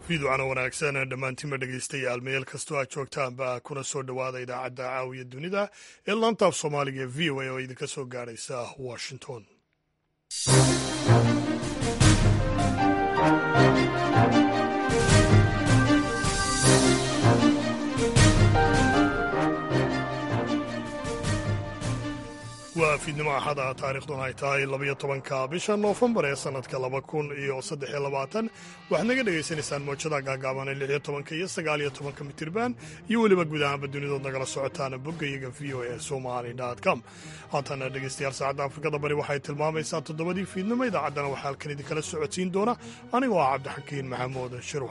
fiiducana wanaagsan dhammaantiinba dhegaystayaal meel kastoo aad joogtaanba kuna soo dhowaada idaacadda caawiya dunida ee laantaaf soomaaliga ee v o a oo idinka soo gaadhaysa washington waa fiidnimo axada taariikhduna ay tahay labayo tobanka bisha noofembar ee sannadka laba kun iyo saddexiyo labaatan waxaad naga dhegaysanaysaan moojada gaagaaban ee lixiyo tobanka iyo sagaaliyo tobanka mitirban iyo weliba guud ahaanba dunidood nagala socotaan boggayaga v o e somali com haatana dhegaystayaal saacadda afrikada bari waxay tilmaamaysaa toddobadii fiidnimo idaacaddana waxaa halkan idinkala socodsiin doona anigoo ah cabdixakiin maxamuud shirwa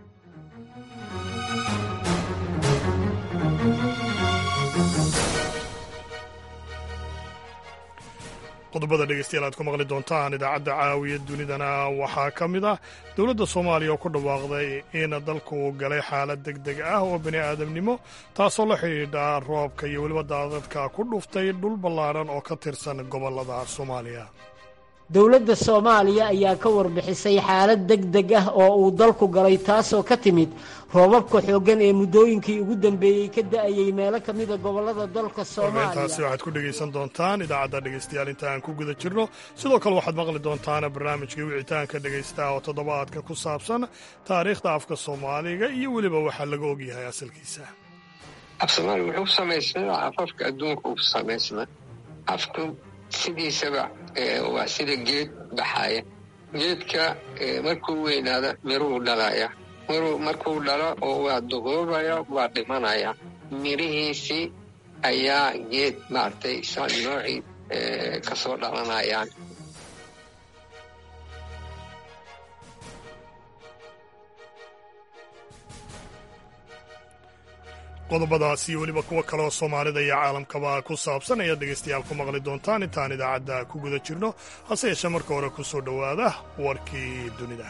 qodobada dhegeystayaal aad ku maqli doontaan idaacadda caawiya dunidana waxaa ka mid ah dowladda soomaaliya oo ku dhawaaqday in dalku uu galay xaalad deg deg ah oo bani aadamnimo taasoo la xidhiidha roobka iyo weliba daadadka ku dhuftay dhul ballaadhan oo ka tirsan gobollada soomaaliya dowladda soomaaliya ayaa ka warbixisay xaalad deg deg ah oo uu dalku galay taasoo ka timid roobabka xooggan ee muddooyinkii ugu dambeeyey ka da'ayey meelo ka mida gobollada dalka soomaaliya taasi waxaad ku dhegaysan doontaan idaacadda dhegaystayaal inta aan ku guda jirno sidoo kale waxaad maqli doontaan barnaamijkii wicitaanka dhegaystaha oo toddobaadka ku saabsan taariikhda afka soomaaliga iyo weliba waxaa laga ogyahay asalkiisa af soomaaliga wuxuu samaysnaa afafka adduunka uu samaysnaa afku sidiisaba waa sida geed baxaya geedka markuu weynaada miruu dhalaya markuu dhalo oo waa duquubaya waa dhimanaya mirihiisii ayaa geed maaragtay noocii ka soo dhalanayaan qodobadaas iyo weliba kuwo kaleoo soomaalida iyo caalamkaba ku saabsan ayaad dhegaystayaal ku maqli doontaan intaan idaacadda ku guda jirno hase yeeshee marka hore ku soo dhowaada warkii dunida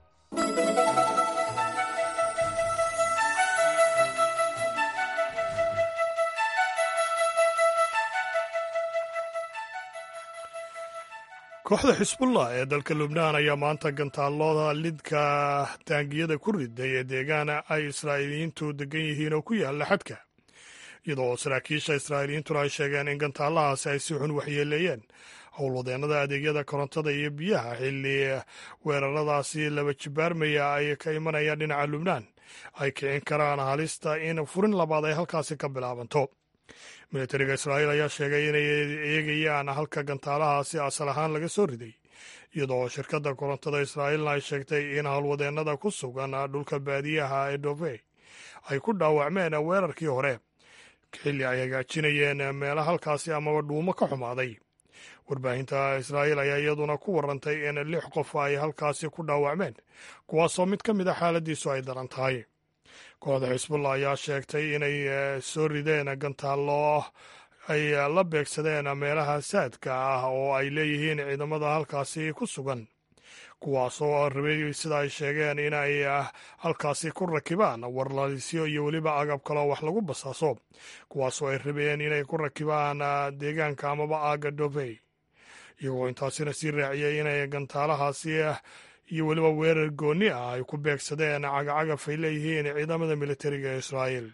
kooxda xisbullah ee dalka lubnaan ayaa maanta gantaalooda lidka taangiyada ku riday ee deegaana ay israa'iiliyiintu degan yihiin oo ku yaalla xadka iyadoo saraakiisha israa'iiliyiintuna ay sheegeen in gantaalahaasi ay si xun waxyeeleeyeen howlwadeennada adeegyada korontada iyo biyaha xilli weeraradaasi laba jibaarmaya ay ka imanayaan dhinaca lubnaan ay kicin karaan halista in furin labaad ay halkaasi ka bilaabanto militariga israa'iil ayaa sheegay inay eegayaan halka gantaalahaasi asal ahaan laga soo riday iyadoo shirkadda korontada israa'iilna ay sheegtay in howlwadeennada ku sugan dhulka baadiyaha ee dove ay ku dhaawacmeen weerarkii hore xilli ay hagaajinayeen meela halkaasi amaba dhuumo ka xumaaday warbaahinta israa'iil ayaa iyaduna ku warantay in lix qof ay halkaasi ku dhaawacmeen kuwaasoo mid ka mid a xaaladiisu ay daran tahay kooxda xisbullah ayaa sheegtay inay soo rideen gantaallo ay la beegsadeen meelaha saadka ah oo ay leeyihiin ciidamada halkaasi ku sugan kuwaasoo rabay sida ay sheegeen inay halkaasi ku rakibaan warlalisyo iyo weliba agab kaloo wax lagu basaaso kuwaasoo ay rabeen inay ku rakibaan deegaanka amaba aaga dovey iyagoo intaasina sii raaciyey inay gantaalahaasi iyo weliba weerar goonni ah ay ku beegsadeen cagacagaf ay leeyihiin ciidamada militariga ee israa'iil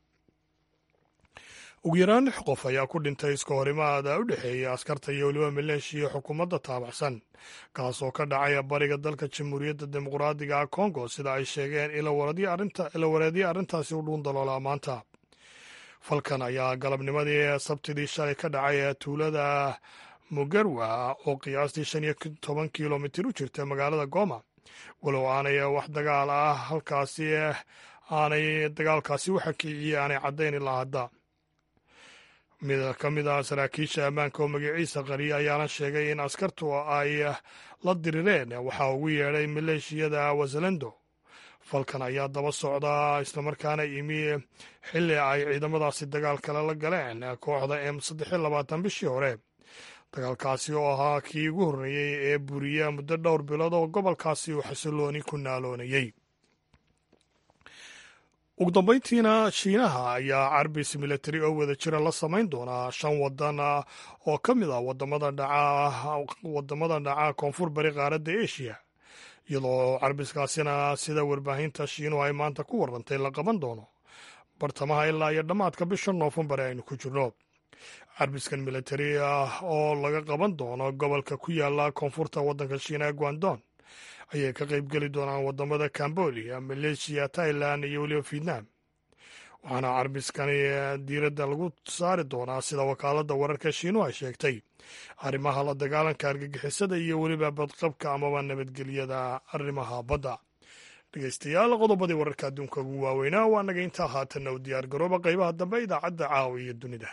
ugu yaraan lix qof ayaa ku dhintay iska horimaada u dhexeeya askarta iyo weliba maleeshiya xukuumadda taabacsan kaasoo ka dhacay bariga dalka jamhuuriyadda dimuqraadiga kongo sida ay sheegeen ilawareedyo arrintaasi u dhuun daloolaa maanta falkan ayaa galabnimadii sabtidii shalay ka dhacay tuulada mugarwa oo qiyaastii shan iyo toban kilomitir u jirta magaalada goma walow aanay wax dagaal ah halkaasi aanay dagaalkaasi waxa kiciye aanay caddayn ilaa hadda mid ka mid ah saraakiisha ammaanka oo magaciisa qariya ayaana sheegay in askartu ay la dirireen waxaa ugu yeedhay maleeshiyada wasalando falkan ayaa daba socda islamarkaana imi xilli ay ciidamadaasi dagaal kale la galeen kooxda m saddex iyo labaatan bishii hore dagaalkaasi oo ahaa kii ugu horreeyey ee buriya muddo dhowr bilood oo gobolkaasi uu xasilooni ku naaloonayey ugu dambayntiina shiinaha ayaa carbis militari oo wada jira la samayn doonaa shan wadan oo ka mid ah wadamada dhaca koonfur bari qaaradda eshiya iyadoo carbiskaasina sida warbaahinta shiinuhu ay maanta ku warrantay la qaban doono bartamaha ilaa iyo dhammaadka bisha noofembar ee aynu ku jirno carbiskan militari ah oo laga qaban doono gobolka ku yaala koonfurta waddanka shiina ee guandon ayay ka qaybgeli doonaan wadamada cambodia maleeshiya tailan iyo weliba vietnam waxaana carbiskani diiradda lagu saari doonaa sida wakaaladda wararka shiinuhu ay sheegtay arrimaha la dagaalanka argagixisada iyo weliba badqabka amaba nabadgelyada arrimaha badda dhegeystayaal qodobadii wararka adduunka ugu waaweynaa waa naga intaa haatanna u diyaar garooba qaybaha dambe idaacadda caawa iyo dunida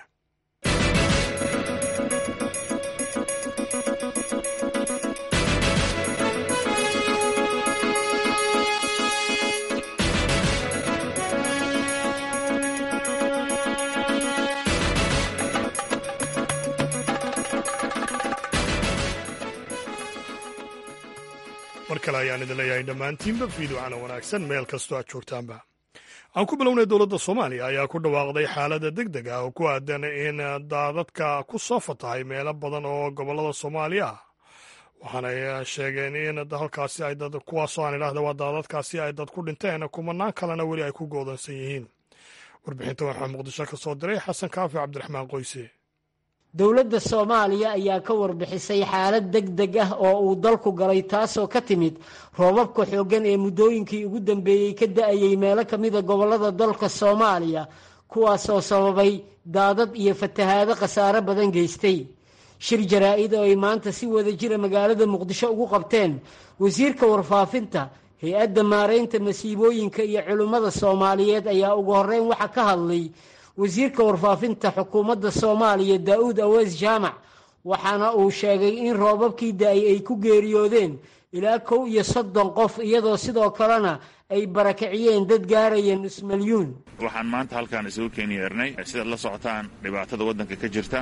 mar kale ayaan idin leeyahay dhammaantiinba fiidocana wanaagsan meel kastoo aad joogtaanba aan ku bilownay dowladda soomaaliya ayaa ku dhawaaqday xaaladda deg deg ah oo ku aadan in daadadka ku soo fatahay meelo badan oo gobollada soomaaliya ah waxaanay sheegeen in halkaasi ay dad kuwaasoo aan idhaahda waa daadadkaasi ay dad ku dhinteen kumanaan kalena weli ay ku goodansan yihiin warbixinta waxaa muqdisho ka soo diray xasan kaafi cabdiraxmaan qoyse dowladda soomaaliya ayaa ka warbixisay xaalad deg deg ah oo uu dalku galay taasoo ka timid roobabka xooggan ee muddooyinkii ugu dambeeyey ka da-ayey meelo ka mida gobollada dalka soomaaliya kuwaasoo sababay daadad iyo fatahaado khasaare badan geystay shir jaraa-id oo ay maanta si wada jira magaalada muqdisho ugu qabteen wasiirka warfaafinta hay-adda maaraynta masiibooyinka iyo culimmada soomaaliyeed ayaa ugu horreyn waxa ka hadlay wasiirka warfaafinta xukuumadda soomaaliya daa-uud awees jaamac waxaana uu sheegay in roobabkii da-ay ay ku geeriyoodeen ilaa kow iyo soddon qof iyadoo sidoo kalena ay barakiciyeen dad gaaraya nus milyuun waxaan maanta halkaan isugu keeni yeernay sidaad la socotaan dhibaatada waddanka ka jirta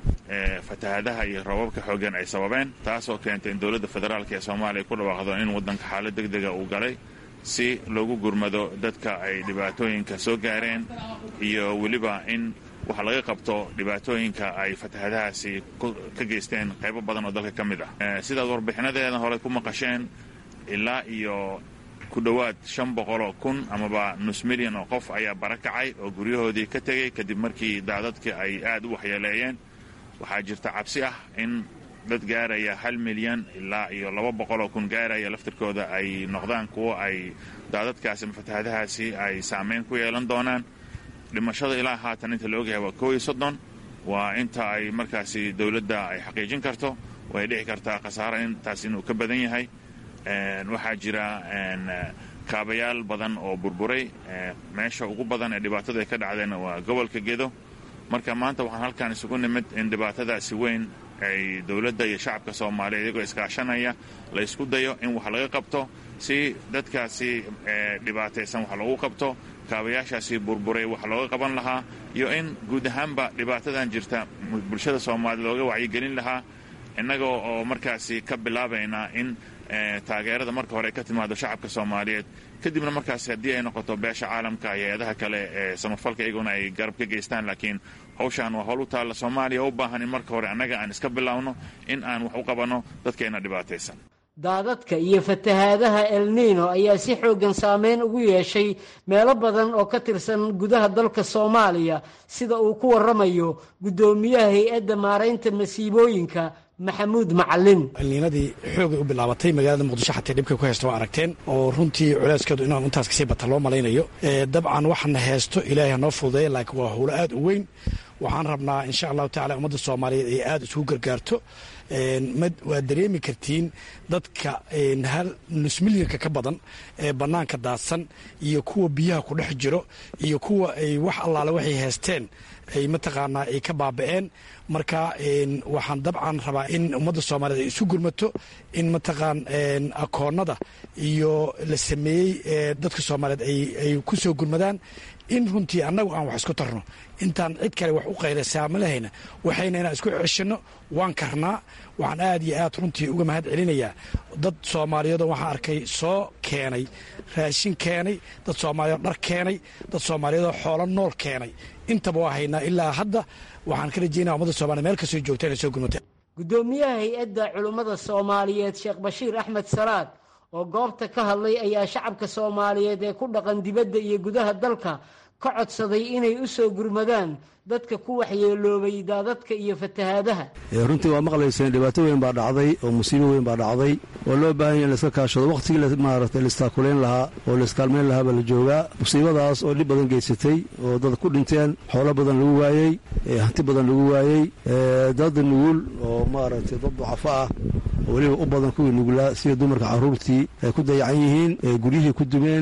ee fatahaadaha iyo roobabka xooggan ay sababeen taasoo keentay in dowladda federaalk ee soomaaliya ku dhawaaqdo in waddanka xaalad deg dega uu galay si loogu gurmado dadka ay dhibaatooyinka soo gaareen iyo weliba in wax laga qabto dhibaatooyinka ay fatahadahaasi ka geysteen qaybo badan oo dalka ka mid ah sidaad warbixinadeeda hore ku maqasheen ilaa iyo ku dhowaad shan boqoloo kun amaba nus milyan oo qof ayaa barakacay oo guryahoodii ka tegey kadib markii daadadkii ay aad u waxyeeleeyeen waxaa jirta cabsi ah in dad gaaraya hal milyan ilaa iyo laba boqoloo kun gaaraya laftirkooda ay noqdaan kuwo ay daadadkaasi ama fatahadahaasi ay saameyn ku yeelan doonaan dhimashada ilaa haatan inta la ogyahay waa koo iyo soddon waa inta ay markaasi dowladda ay xaqiijin karto way dhici kartaa khasaare intaas inuu ka badan yahay waxaa jira kaabayaal badan oo burburay meesha ugu badan ee dhibaatada ay ka dhacdeen waa gobolka gedo marka maanta waxaan halkaan isugu nimid in dhibaatadaasi weyn ay dowladda iyo shacabka soomaaliya iyagoo iskaashanaya la ysku dayo in wax laga qabto si dadkaasi dhibaataysan wax loogu qabto kaabayaashaasi burburay wax looga qaban lahaa iyo in guud ahaanba dhibaatadan jirta bulshada soomaaliya looga wacyigelin lahaa innagoo oo markaasi ka bilaabaynaa in taageerada marka hore ka timaado shacabka soomaaliyeed kadibna markaasi haddii ay noqoto beesha caalamka hay-adaha kale ee samafalka iyaguna ay garab ka geystaan laakiin hawshaan waa howl u taalla soomaaliya u baahan in marka hore annaga aan iska bilaawno in aan wax u qabanno dadkeenna dhibaataysan daadadka iyo fatahaadaha elniino ayaa si xooggan saameyn ugu yeeshay meelo badan oo ka tirsan gudaha dalka soomaaliya sida uu ku waramayo guddoomiyaha hay-adda maaraynta masiibooyinka maxamuud macalin elniinadii xoogay u bilaabatay magaalada muqdisho xatee dhibka ku haysta waa aragteen oo runtii culeyskeedu inaan intaas kasii bata loo malaynayo dabcan waxana heesto ilaahay hanoo fududeeya laakiin waa howlo aad u weyn waxaan rabnaa insha allahu tacala ummadda soomaaliyeed ay aada isugu gargaarto waad dareemi kartiin dadka hal nus milyanka ka badan ee bannaanka daadsan iyo kuwa biyaha ku dhex jiro iyo kuwa ay wax allaale waxay haysteen ay mataqaanaa ay ka baaba'een marka waxaan dabcan rabaa in ummadda soomaaliyeed ay isu gurmato in mataqaan akoonnada iyo la sameeyey dadka soomaaliyeed ay ku soo gurmadaan in runtii annagu aan wax isku tarno intaan cid kale wax u qaylasaamalahayna waxayna inaan isku ceshanno waan karnaa waxaan aad iyo aad runtii uga mahad celinayaa dad soomaaliyeedoo waxaan arkay soo keenay raashin keenay dad soomaaliyeed dhar keenay dad soomaaliyeedoo xoolo nool keenay intaba waa haynaa ilaa hadda waxaan ka rajeynaya ummadda soomaliya meel kastoo joogta inay soo gurmata guddoomiyaha hay-adda culimmada soomaaliyeed sheekh bashiir axmed salaad oo goobta ka hadlay ayaa shacabka soomaaliyeed ee ku dhaqan dibadda iyo gudaha dalka ka codsaday inay u soo gurmadaan dadka ku waxyeeloobay daadadka iyo fatahaadaha runtii waa maqlayseen dhibaato weyn baa dhacday oo musiibo weyn baa dhacday oo loo baahan ya in laiska kaashado wakhtigii maaragtay laistaakuleyn lahaa oo laiskaalmayn lahaa baa la joogaa musiibadaas oo dhib badan geysatay oo dad ku dhinteen xoolo badan lagu waayey hanti badan lagu waayey dad nugul oo maaragtay dad ducafo ah oo weliba u badan kuwii nugulaa sida dumarka carruurtii ay ku dayacan yihiin guryihii ku dumeen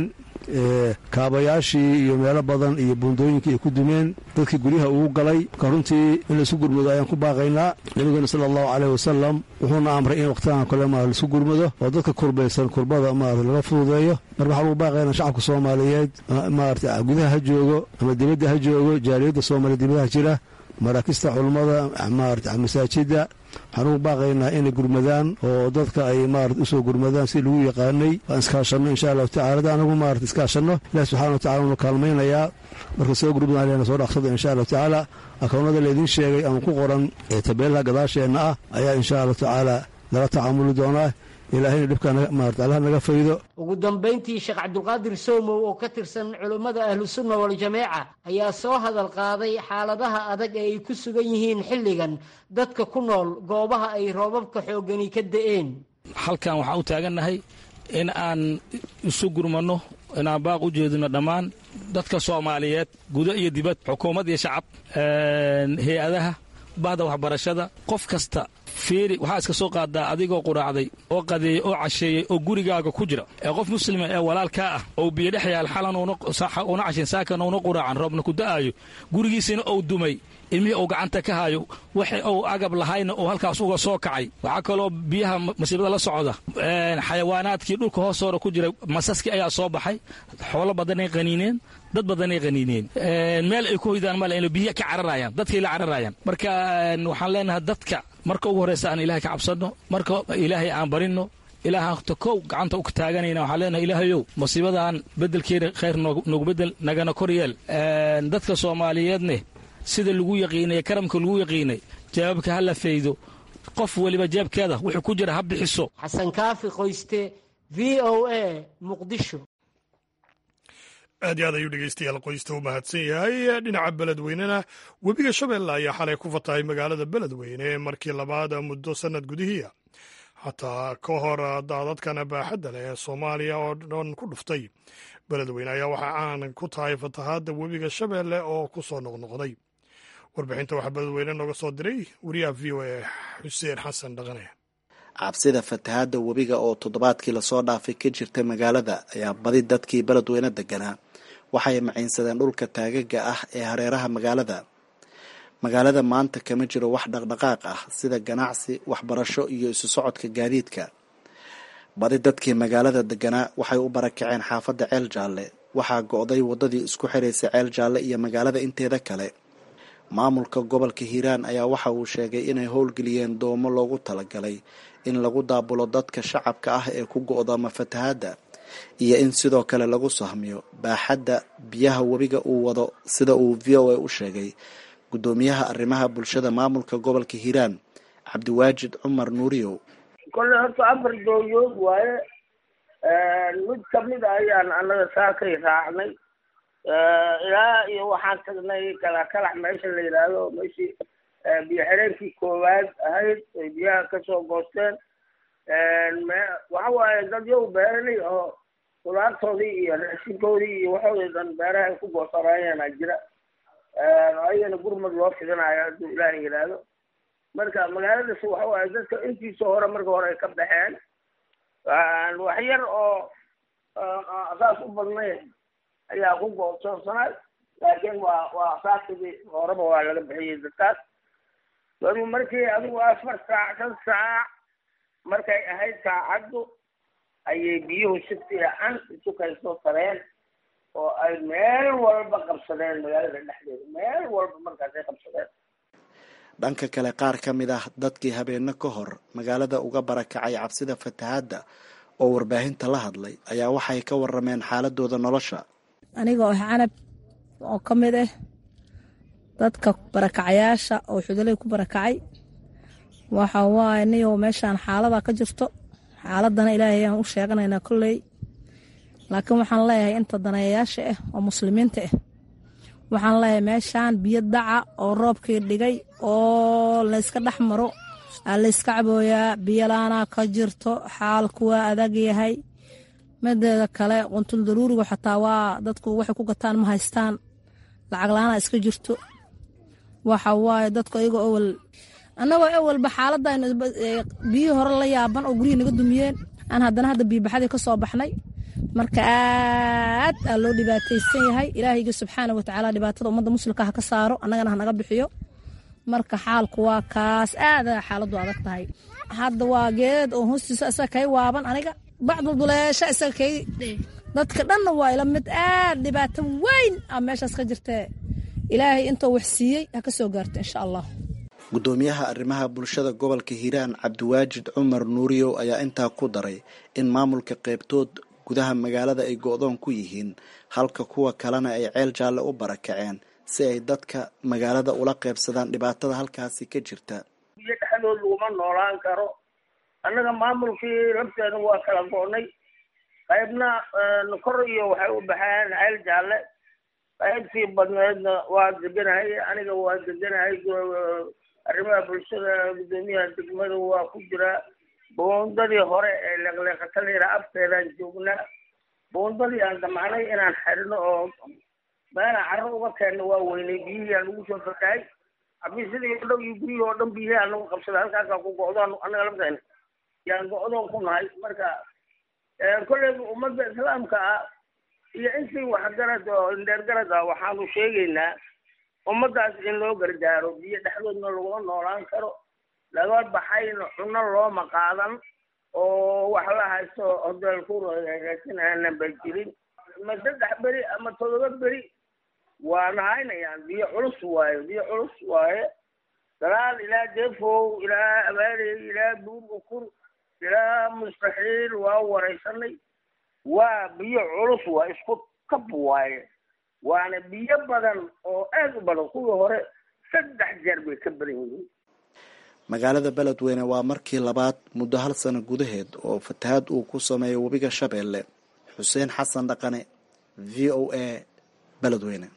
kaabayaashii iyo meelo badan iyo buundooyinkii ay ku dumeen dadkii guryaha ugu galay marka runtii in laisu gurmado ayaan ku baaqaynaa nabigeena sala allahu caleyh wasalam wuxuuna amray in wakhtigan kale ma laisu gurmado oo dadka kurbaysan kurbada maarata laga fududeeyo mar waxaa lagu baaqaynaa shacabka soomaaliyeed maarata gudaha ha joogo ama dibadda ha joogo jaaliyadda soomaaliya dibadaha jira maraakista culummada maarata masaajidda waxaan ugu baaqaynaa inay gurmadaan oo dadka ay maarata usoo gurmadaan si lagu yaqaanay waan iskaashanno insha allahu tacala da anagu maarata iskaashanno ilahi subxana wa tacala unu kaalmaynayaa marka soo gurmadan leena soo dhaqsado insha allahu tacaala akownada laydin sheegay ama ku qoran ee tabeelaha gadaasheenna ah ayaa insha allahu tacaala lala tacaamuli doonaa ilaahayna dhibkaa maarata allah naga faydo ugu dambayntii sheekh cabdulqaadir soomow oo ka tirsan culummada ahlusunna waljamaaca ayaa soo hadal qaaday xaaladaha adag ee ay ku sugan yihiin xilligan dadka ku nool goobaha ay roobabka xooggani ka da'een halkan waxaan u taagannahay in aan isu gurmanno inaan baaq u jeedino dhammaan dadka soomaaliyeed gudo iyo dibad xukuumad iyo shacab hay-adaha bahda waxbarashada qof kasta fiiri waxaa iska soo qaadaa adigoo quraacday oo qadeeyey oo casheeyey oo gurigaaga ku jira ee qof muslima ee walaalkaa ah ou biyo dhex yaal xalan una cashin saakan una quraacan roobna ku da'aayo gurigiisina ou dumay ilmihii uu gacanta ka hayo waxa uu agab lahayna uu halkaas uga soo kacay waxaa kaloo biyaha masiibada la socda xayawaanaadkii dhulka hoostoora ku jira masaskii ayaa soo baxay xoolo badanay qaniineen dad badanay qaniineen meel ay ku hoydaan male inay biyo ka cararayaan dadkay la cararayaan marka waxaan leenahay dadka marka ugu horreysa aan ilaahay ka cabsanno marka ilaahay aan barinno ilaahaanta kow gacanta u taaganayna waxaan leenahay ilaahayow musiibadan beddelkeeda khayr noogu beddel nagana kor yeel dadka soomaaliyeedne sida lagu yaqiinay karamka lagu yaqiinay jawaabka ha la faydo qof weliba jeebkeeda wuxuu ku jira ha bixiso xasan kaafi qoyste v o a muqdisho aad iyo aad ayuu dhegeystayaal qoysta u mahadsan yahay dhinaca beledweynena webiga shabeelle ayaa xalay ku fatahay magaalada beledweyne markii labaad muddo sannad gudihiia xataa ka hor daadadkan baaxadda leh ee soomaaliya oo dhan ku dhuftay beledweyne ayaa waxaa caan ku tahay fatahaadda webiga shabeelle oo ku soo noqnoqday warbixinta waxaa beledweyne nooga soo diray wariyaha v o a xuseen xasan dhaqane cabsida fatahaadda webiga oo toddobaadkii lasoo dhaafay ka jirtay magaalada ayaa badi dadkii beledweyne deganaa waxay maciinsadeen dhulka taagaga ah ee hareeraha magaalada magaalada maanta kama jiro wax dhaqdhaqaaq ah sida ganacsi waxbarasho iyo isu socodka gaadiidka badi dadkii magaalada deganaa waxay u barakaceen xaafadda ceel jaalle waxaa go-day waddadii isku xiraysa ceel jaalle iyo magaalada inteeda kale maamulka gobolka hiiraan ayaa waxa uu sheegay inay howlgeliyeen doomo loogu talagalay in lagu daabulo dadka shacabka ah ee ku go-dooma fatahaadda iyo in sidoo kale lagu sahmiyo baaxadda biyaha webiga uu wado sida uu v o a u sheegay guddoomiyaha arrimaha bulshada maamulka gobolka hiiraan cabdiwaajid cumar nuuriyow kolle horta afar dooyood waaye mid kamid a ayaan annaga saakay raacnay ilaa iyo waxaan tagnay kalakalax meesha la yidhaahdo meeshii biyo xireenkii koowaad ahayd ay biyaha kasoo goosteen waxa waaye dad yow beeraley oo khudaartoodii iyo raashinkoodii iyo waxoodii dhan beeraha ay ku goosanayaana jira ayagana gurmad loo fidinayo hadduu ilaahay yidhaahdo marka magaaladaas waxa waaye dadka intiisa hore marka hore ay ka baxeen wax yar oo saas u badnayn ayaa ku goosoosanay laakiin waa waa saakidii horeba waa laga bixiyey dadkaas wadu markii adigu afar saac shan saac markay ahayd saacaddu ayay biyuhu si fiican isu kaysoo tareen oo ay meel walba qabsadeen magaalada dhexdeeda meel walba markaasay qabsadeen dhanka kale qaar ka mid ah dadkii habeeno ka hor magaalada uga barakacay cabsida fatahaadda oo warbaahinta la hadlay ayaa waxay ka warameen xaaladooda nolosha aniga oo canab oo ka mid ah dadka barakacayaasha oo xudaley ku barakacay waxa waaye niyow meeshaan xaalada ka jirto xaaladana ilaahay aan u sheeganaynaa kolley laakiin waxaan leeyahay inta daneeyayaasha ah oo muslimiinta ah waxaan leeyahay meeshaan biyo daca oo roobkii dhigay oo layska dhex maro aa layska cabooyaa biyolaanaa ka jirto xaalku waa adag yahay mideeda kale quntul daruurigu xataa waa dadku waxay ku gataan ma haystaan lacag la-aanaa iska jirto waxa waaye dadku ayagoo awal annagoo awalba xaaladaynu biyihii hore la yaaban oo guryihii naga dumiyeen aan haddana hadda biyobaxadii ka soo baxnay marka aad aa loo dhibaataysan yahay ilaahayga subxaana watacaala dhibaatada ummadda muslimka ha ka saaro annagana hanaga bixiyo marka xaalku waa kaas aada xaaladu adag tahay hadda waa geed oo hoostiisa isaga kay waaban aniga bacdulduleesha isaga kay dadka dhanna waa ila mid aad dhibaato weyn a meeshaas ka jirtee ilaahay intuu wax siiyey ha ka soo gaarto insha allah guddoomiyaha arrimaha bulshada gobolka hiiraan cabdiwaajid cumar nuuriyow ayaa intaa ku daray in maamulka qeybtood gudaha magaalada ay go-doon ku yihiin halka kuwa kalena ay ceel jaalle u barakaceen si ay dadka magaalada ula qaybsadaan dhibaatada halkaasi ka jirta biyo dhexdood laguma noolaan karo annaga maamulkii lafteena waa kala go-nay qaybna kor iyo waxay u baxeen ceel jaalle qaybtii badneedna waa deganahay aniga waa deganahay arrimaha bulshada guddoomiyaha degmada waa ku jiraa boondadii hore ee leeqleeqatalira afteedaan joognaa boondadii aan damacnay inaan xirino oo meelaan carro uga keenno waa weynay biyihii aan lagu soo fatahay xafiisyadii oo dhan iyo guryihii oo dhan biyihii aan lagu qabsaday halkaasaa ku go-doon annaga lafteena yaan go-doon ku nahay marka kolleyba ummadda islaamka ah iyo intii waxgarad oo indheergarad ah waxaanu sheegaynaa ummaddaas in loo gargaaro biyo dhexdoodna laguma noolaan karo laga baxayna cuno looma qaadan oo wax la haysto hodeel kuraasin aanan ba jirin ma saddex beri ama todoba beri waana haynayaan biyo culus waaye biyo culus waaye dalaal ilaa deefow ilaa abaarey ilaa buur ukur ilaa mustaxiil waa waraysanay waa biyo culus waa isku kab waaye waana biyo badan oo aad u badan kuwii hore saddex jeer bay ka badan yihiin magaalada beledweyne waa markii labaad muddo hal sano gudaheed oo fatahaad uu ku sameeyo webiga shabeelle xuseen xasan dhaqane v o a beledweyne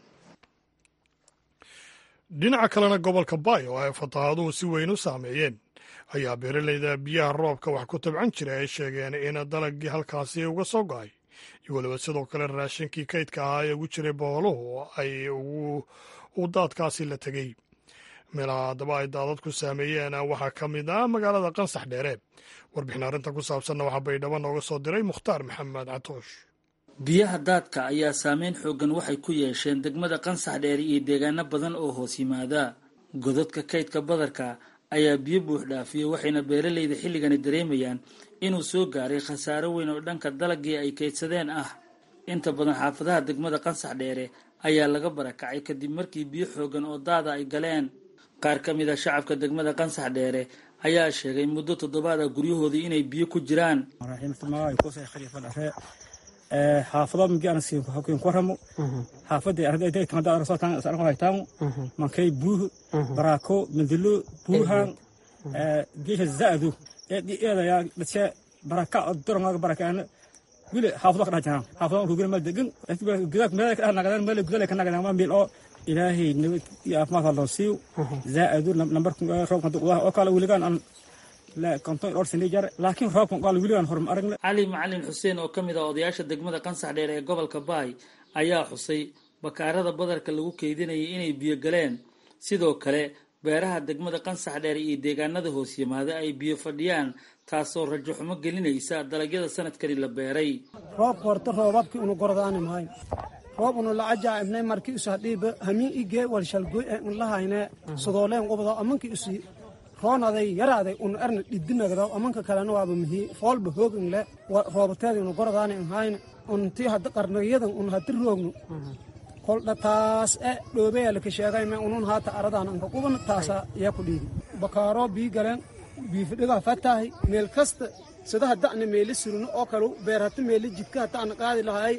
dhinaca kalena gobolka bayo oo ay fatahaaduhu si weyn u saameeyeen ayaa beeraleyda biyaha roobka wax ku tabcan jira ay sheegeen in dalagii halkaasi uga soo go-ay iyo weliba sidoo kale raashinkii kaydka ahaa ee ugu jiray boholuhu ay u daadkaasi la tegey meelaha haddaba ay daadadku saameeyeen waxaa ka mid ah magaalada qansax dheere warbixin arrintan ku saabsanna waxaa baydhabo nooga soo diray mukhtaar maxamed catoosh biyaha daadka ayaa saameyn xooggan waxay ku yeesheen degmada qansax dheere iyo deegaano badan oo hoos yimaada godadka kaydka badarka ayaa biyo buux dhaafiyey waxayna beeraleyda xilligani dareemayaan inuu soo gaaray khasaaro weyn oo dhanka dalagii ay kaydsadeen ah inta badan xaafadaha degmada qansax dheere ayaa laga barakacay kadib markii biyo xooggan oo daada ay galeen qaar ka mid a shacabka degmada qansax dheere ayaa sheegay muddo toddobaad ah guryahoodii inay biyo ku jiraan xaafado migi waramo xaafadii ardaydatangadaasotangu mankay buuh baraako mandilo buuhan geesha zaadu eedaya dhace baraka dorongaga barakaana wili xaafado ka dhajahan xaafado rugina mal degan gudak meel ka nagadaan meel gudale ka nagadaan ma meel oo ilaahay nabad iyo caafimaad loo siiyo zaadu nambar roobka duqdaha oo kale wiligaan aan laakiin roobkan qaal weligaan horma aragne cali macalin xuseen oo ka mid ah odayaasha degmada qansax dheer ee gobolka baay ayaa xusay bakaarada badarka lagu keydinayay inay biyo galeen sidoo kale beeraha degmada qansax dheer iyo deegaanada hoos yimaada ay biyo fadhiyaan taasoo rajo xumo gelinaysa dalagyada sanadkani la beeray roobka horta roobabkii unu gordaani maayo roob unu lacaja ibnay markii isu hadhiiba hamiin igee walshalgoy ee unlahayne sodooleen qubdo amankii isu roonaday yaraaday unu erna dhidinagdo amanka kalena waaba mihi foolba hoogin le roobateedi unu gordaani inhayne unti hadda qarnayadan un haddi roognu koldha taas e dhoobeelaka sheegayme unun haata aradan anka quban taasa iya ku dhiidi bakaaro bii galeen biifidhiga fatahay meel kasta sida hadda ana meeli surino oo kale beer hata meeli jidka hata ana qaadi lahay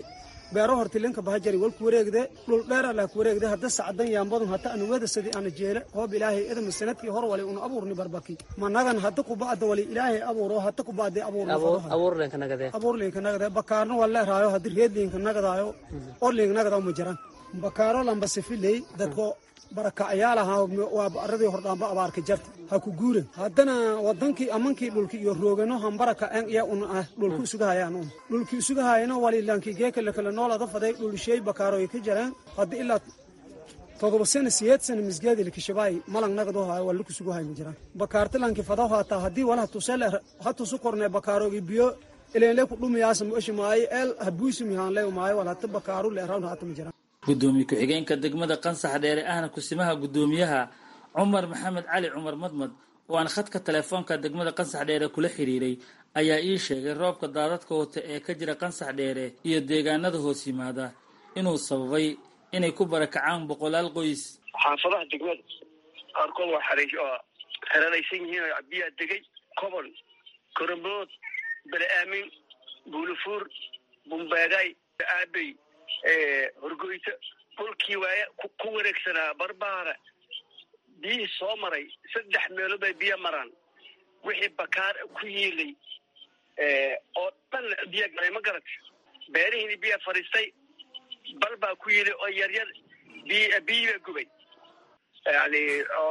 beero hortilinka bahajari walku wareegde dhul dheera laa ku wareegde hadda sacdan yaambadun hata anu weda sadi ana jeele hoob ilaahay edama sanadkii hor wali unu abuurni barbaki managan hadda kuba'da wali ilaahay abuuro hadda kuba'de abuurlinka nagade bakaarna waa leeraayo haddi reedlinka nagadaayo orlinka nagadaw ma jiran bakaaro lamba sifiley dadko barakacayaalaha waa aradii hordhaanba abaarka jarta ha ku guuren haddana wadankii amankii dhulki iyo roogano hambaraka en iya un ah dhulki isugahayaan un dhulki isugahayano walilankii geekale kale noolada faday dhulsheey bakaaroy ka jareen hadda ilaa todoba sana siyeed sana misgeedi kishabaay malang nagado hayo wala kusuguhay ma jiraan bakaarta lanki fadaw haataa haddii wala hatusele hatusu korne bakaarogi biyo ilenle ku dhumiyaasa mueshi maayo eel habuusimi haanle maayo wala hata bakaaru leerawn hata ma jiraan gudoomiye ku-xigeenka degmada qansax dheere ahna kusimaha gudoomiyaha cumar maxamed cali cumar madmad oo aan khadka telefoonka degmada qansax dheere kula xiriiray ayaa ii sheegay roobka daadadka wata ee ka jira qansax dheere iyo deegaanada hoos yimaada inuu sababay inay ku barakacaan boqolaal qoys xaafadaha degmada qaarkood waa xeranaysan yihiin biyaa degay kobol korombood bele aamin buulifuur bumbeegay aabey horgoyta dhulkii waaya ku wareegsanaa barbaara biyihii soo maray saddex meelood bay biyo maraan wixii bakaar ku yiilay oo dhan biya galay ma garat beerihiini biya fadhiistay bal baa ku yili oo yaryar biy biyii baa gubay yani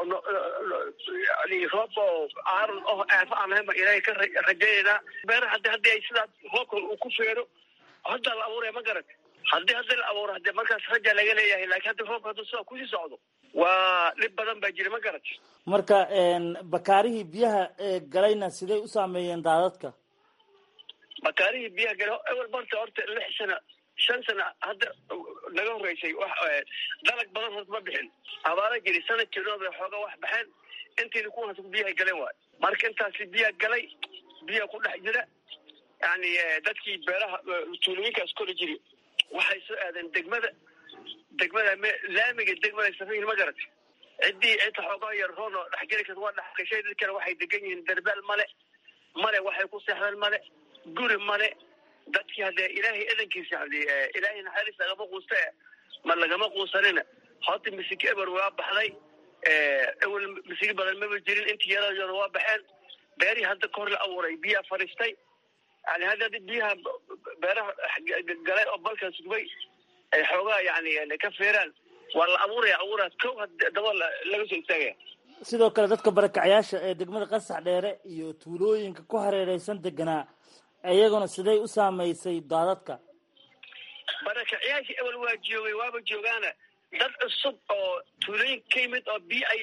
yani roob oo aaron oh aafo aan lahayn baan ilaahay ka rajaynaynaa beeraha haddi haddii ay sidaa roobkan uu ku feero haddaa la abuuraya ma garat haddii haddi la abuuro hadde markaas raja laga leeyahay laakiin haddi roobka hadduu sidaa kusii socdo waa dhib badan baa jira ma garat marka bakaarihii biyaha galayna siday u saameeyeen daadadka bakaarihii biyaha gala ewel barta horta lix sana shan sana hadda naga horeysay dalag badan horta ma bixin abaara jiri sanadkii roob bay xooga wax baxeen intiina kuwaas biyaha galeen waayo marka intaasi biyaa galay biya ku dhex jira yani dadkii beeraha tuulooyinkaas kori jiri waxay soo aadeen degmada degmada laamiga degmada safayin ma garat ciddii inta xoogaa yar roono dhexgeli karta waa dhexgashay dadkana waxay degan yihiin derbaal male male waxay ku seexdeen male guri male dadkii haddee ilaahay edankiisa hadi ilaahay naxariis lagama quusta ma lagama quusanina horta misig eber waa baxday ewel misigi badan maba jirin intii yaradoona waa baxeen beerihii hadda kahor la abuuray biyaa fadhiistay yani hadda haddi biyaha beeraha galay oo balkaas gubay ay xoogaa yani ka feeraan waa la abuuraya abuuraa kow daba laga soo istaagaya sidoo kale dadka barakacyaasha ee degmada qasax dheere iyo tuulooyinka ku hareereysan deganaa iyaguna siday u saamaysay daadadka barakacyaashii ewel waa joogay waaba joogaana dad cusub oo tuulooyinka ka yimid oo biyo ay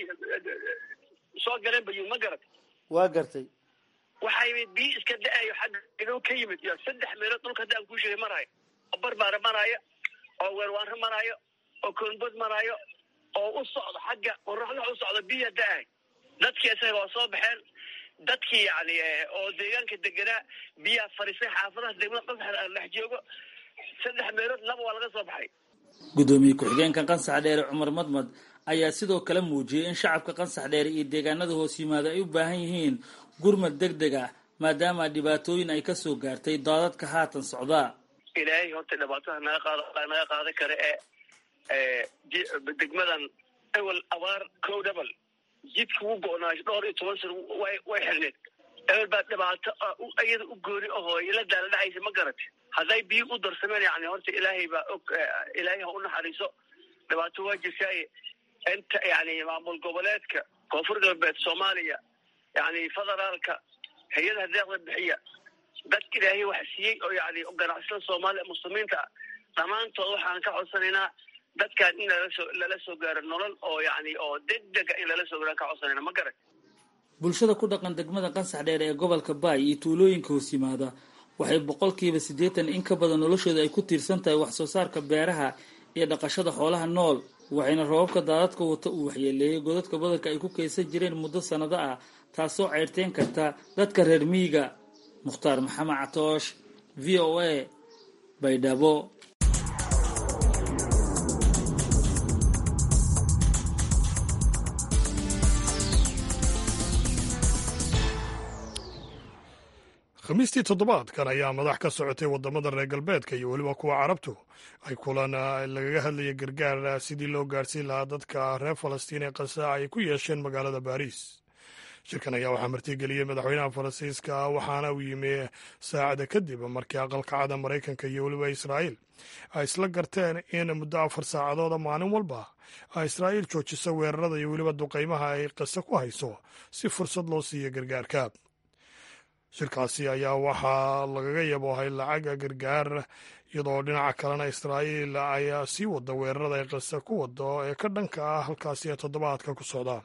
soo galeen bayuu ma garat waa gartay waxaa yimid biyo iska da-ayo xagga idow ka yimid iyo saddex meelood dhulka hadda aan kuu sheegay maraayo oo barbaara maraayo oo weerwaanro maraayo oo koonbod maraayo oo u socdo xagga qoraxda u socdo biya da-ay dadkii isaga waa soo baxeen dadkii yani oo deegaanka deganaa biyaa fadhiisay xaafadaha degmada qasaxda aan dhex joogo saddex meelood laba waa laga soo baxay gudoomiye ku-xigeenka qansax dheere cumar madmad ayaa sidoo kale muujiyey in shacabka qansax dheere iyo deegaanada hoos yimaada ay u baahan yihiin gurmad deg deg ah maadaama dhibaatooyin ay kasoo gaartay daadadka haatan socdaa ilaahay horta dhibaataha naga qaad naga qaadan kara ee degmadan ewel abaar kow dhabal jidka u go-naayo dhowr iyo toban sana way way xirneed ewel baa dhibaato iyada u gooni ahoo ila daala dhacaysa ma garat hadday biyo u darsameen yani horta ilaahay baa og ilaahay ha u naxariiso dhibaato waa jirtaaye inta yani maamul goboleedka koonfur galbeed soomaaliya yani federaalka hay-adaha deeqda bixiya dadka ilaahay wax siiyey oo yani ganacsada soomaaliya muslimiinta ah dhammaantood waxaan ka codsanaynaa dadkan in lalasoo lala soo gaaro nolol oo yani oo degdega in lala soo gaaro ka codsanayna ma garan bulshada ku dhaqan degmada qansax dheer ee gobolka baay iyo tuulooyinka hoos yimaada waxay boqolkiiba siddeetan in ka badan noloshooda ay ku tiirsan tahay wax soo saarka beeraha iyo dhaqashada xoolaha nool waxayna roobabka daadadka wata uu waxyeeleeyay godadka badarka ay ku kaysan jireen muddo sannado ah taasoo ceyrteen karta dadka reer miyiga mukhtaar maxamed catoosh v o a baydhabo khamiistii toddobaadkan ayaa madax ka socotay waddamada reer galbeedka iyo weliba kuwa carabtu ay kulan lagaga hadlaya gargaar sidii loo gaarhsiin lahaa dadka reer falastiin ee qasa ay ku yeesheen magaalada baariis shirkan ayaa waxaa martigeliyey madaxweynaha faransiiska waxaana uu yimi saacada kadib markii aqalkacada maraykanka iyo weliba israa'iil ay isla garteen in muddo afar saacadooda maalin walba ay israa'iil joojiso weerarada iyo weliba duqaymaha ay qase ku hayso si fursad loo siiyo gargaarka shirkaasi ayaa waxaa lagaga yaboohay lacaga gargaar iyadoo dhinaca kalena israa'iil ay sii wada weerarada ay qase ku wado ee ka dhanka ah halkaasi ee toddobaadka ku socda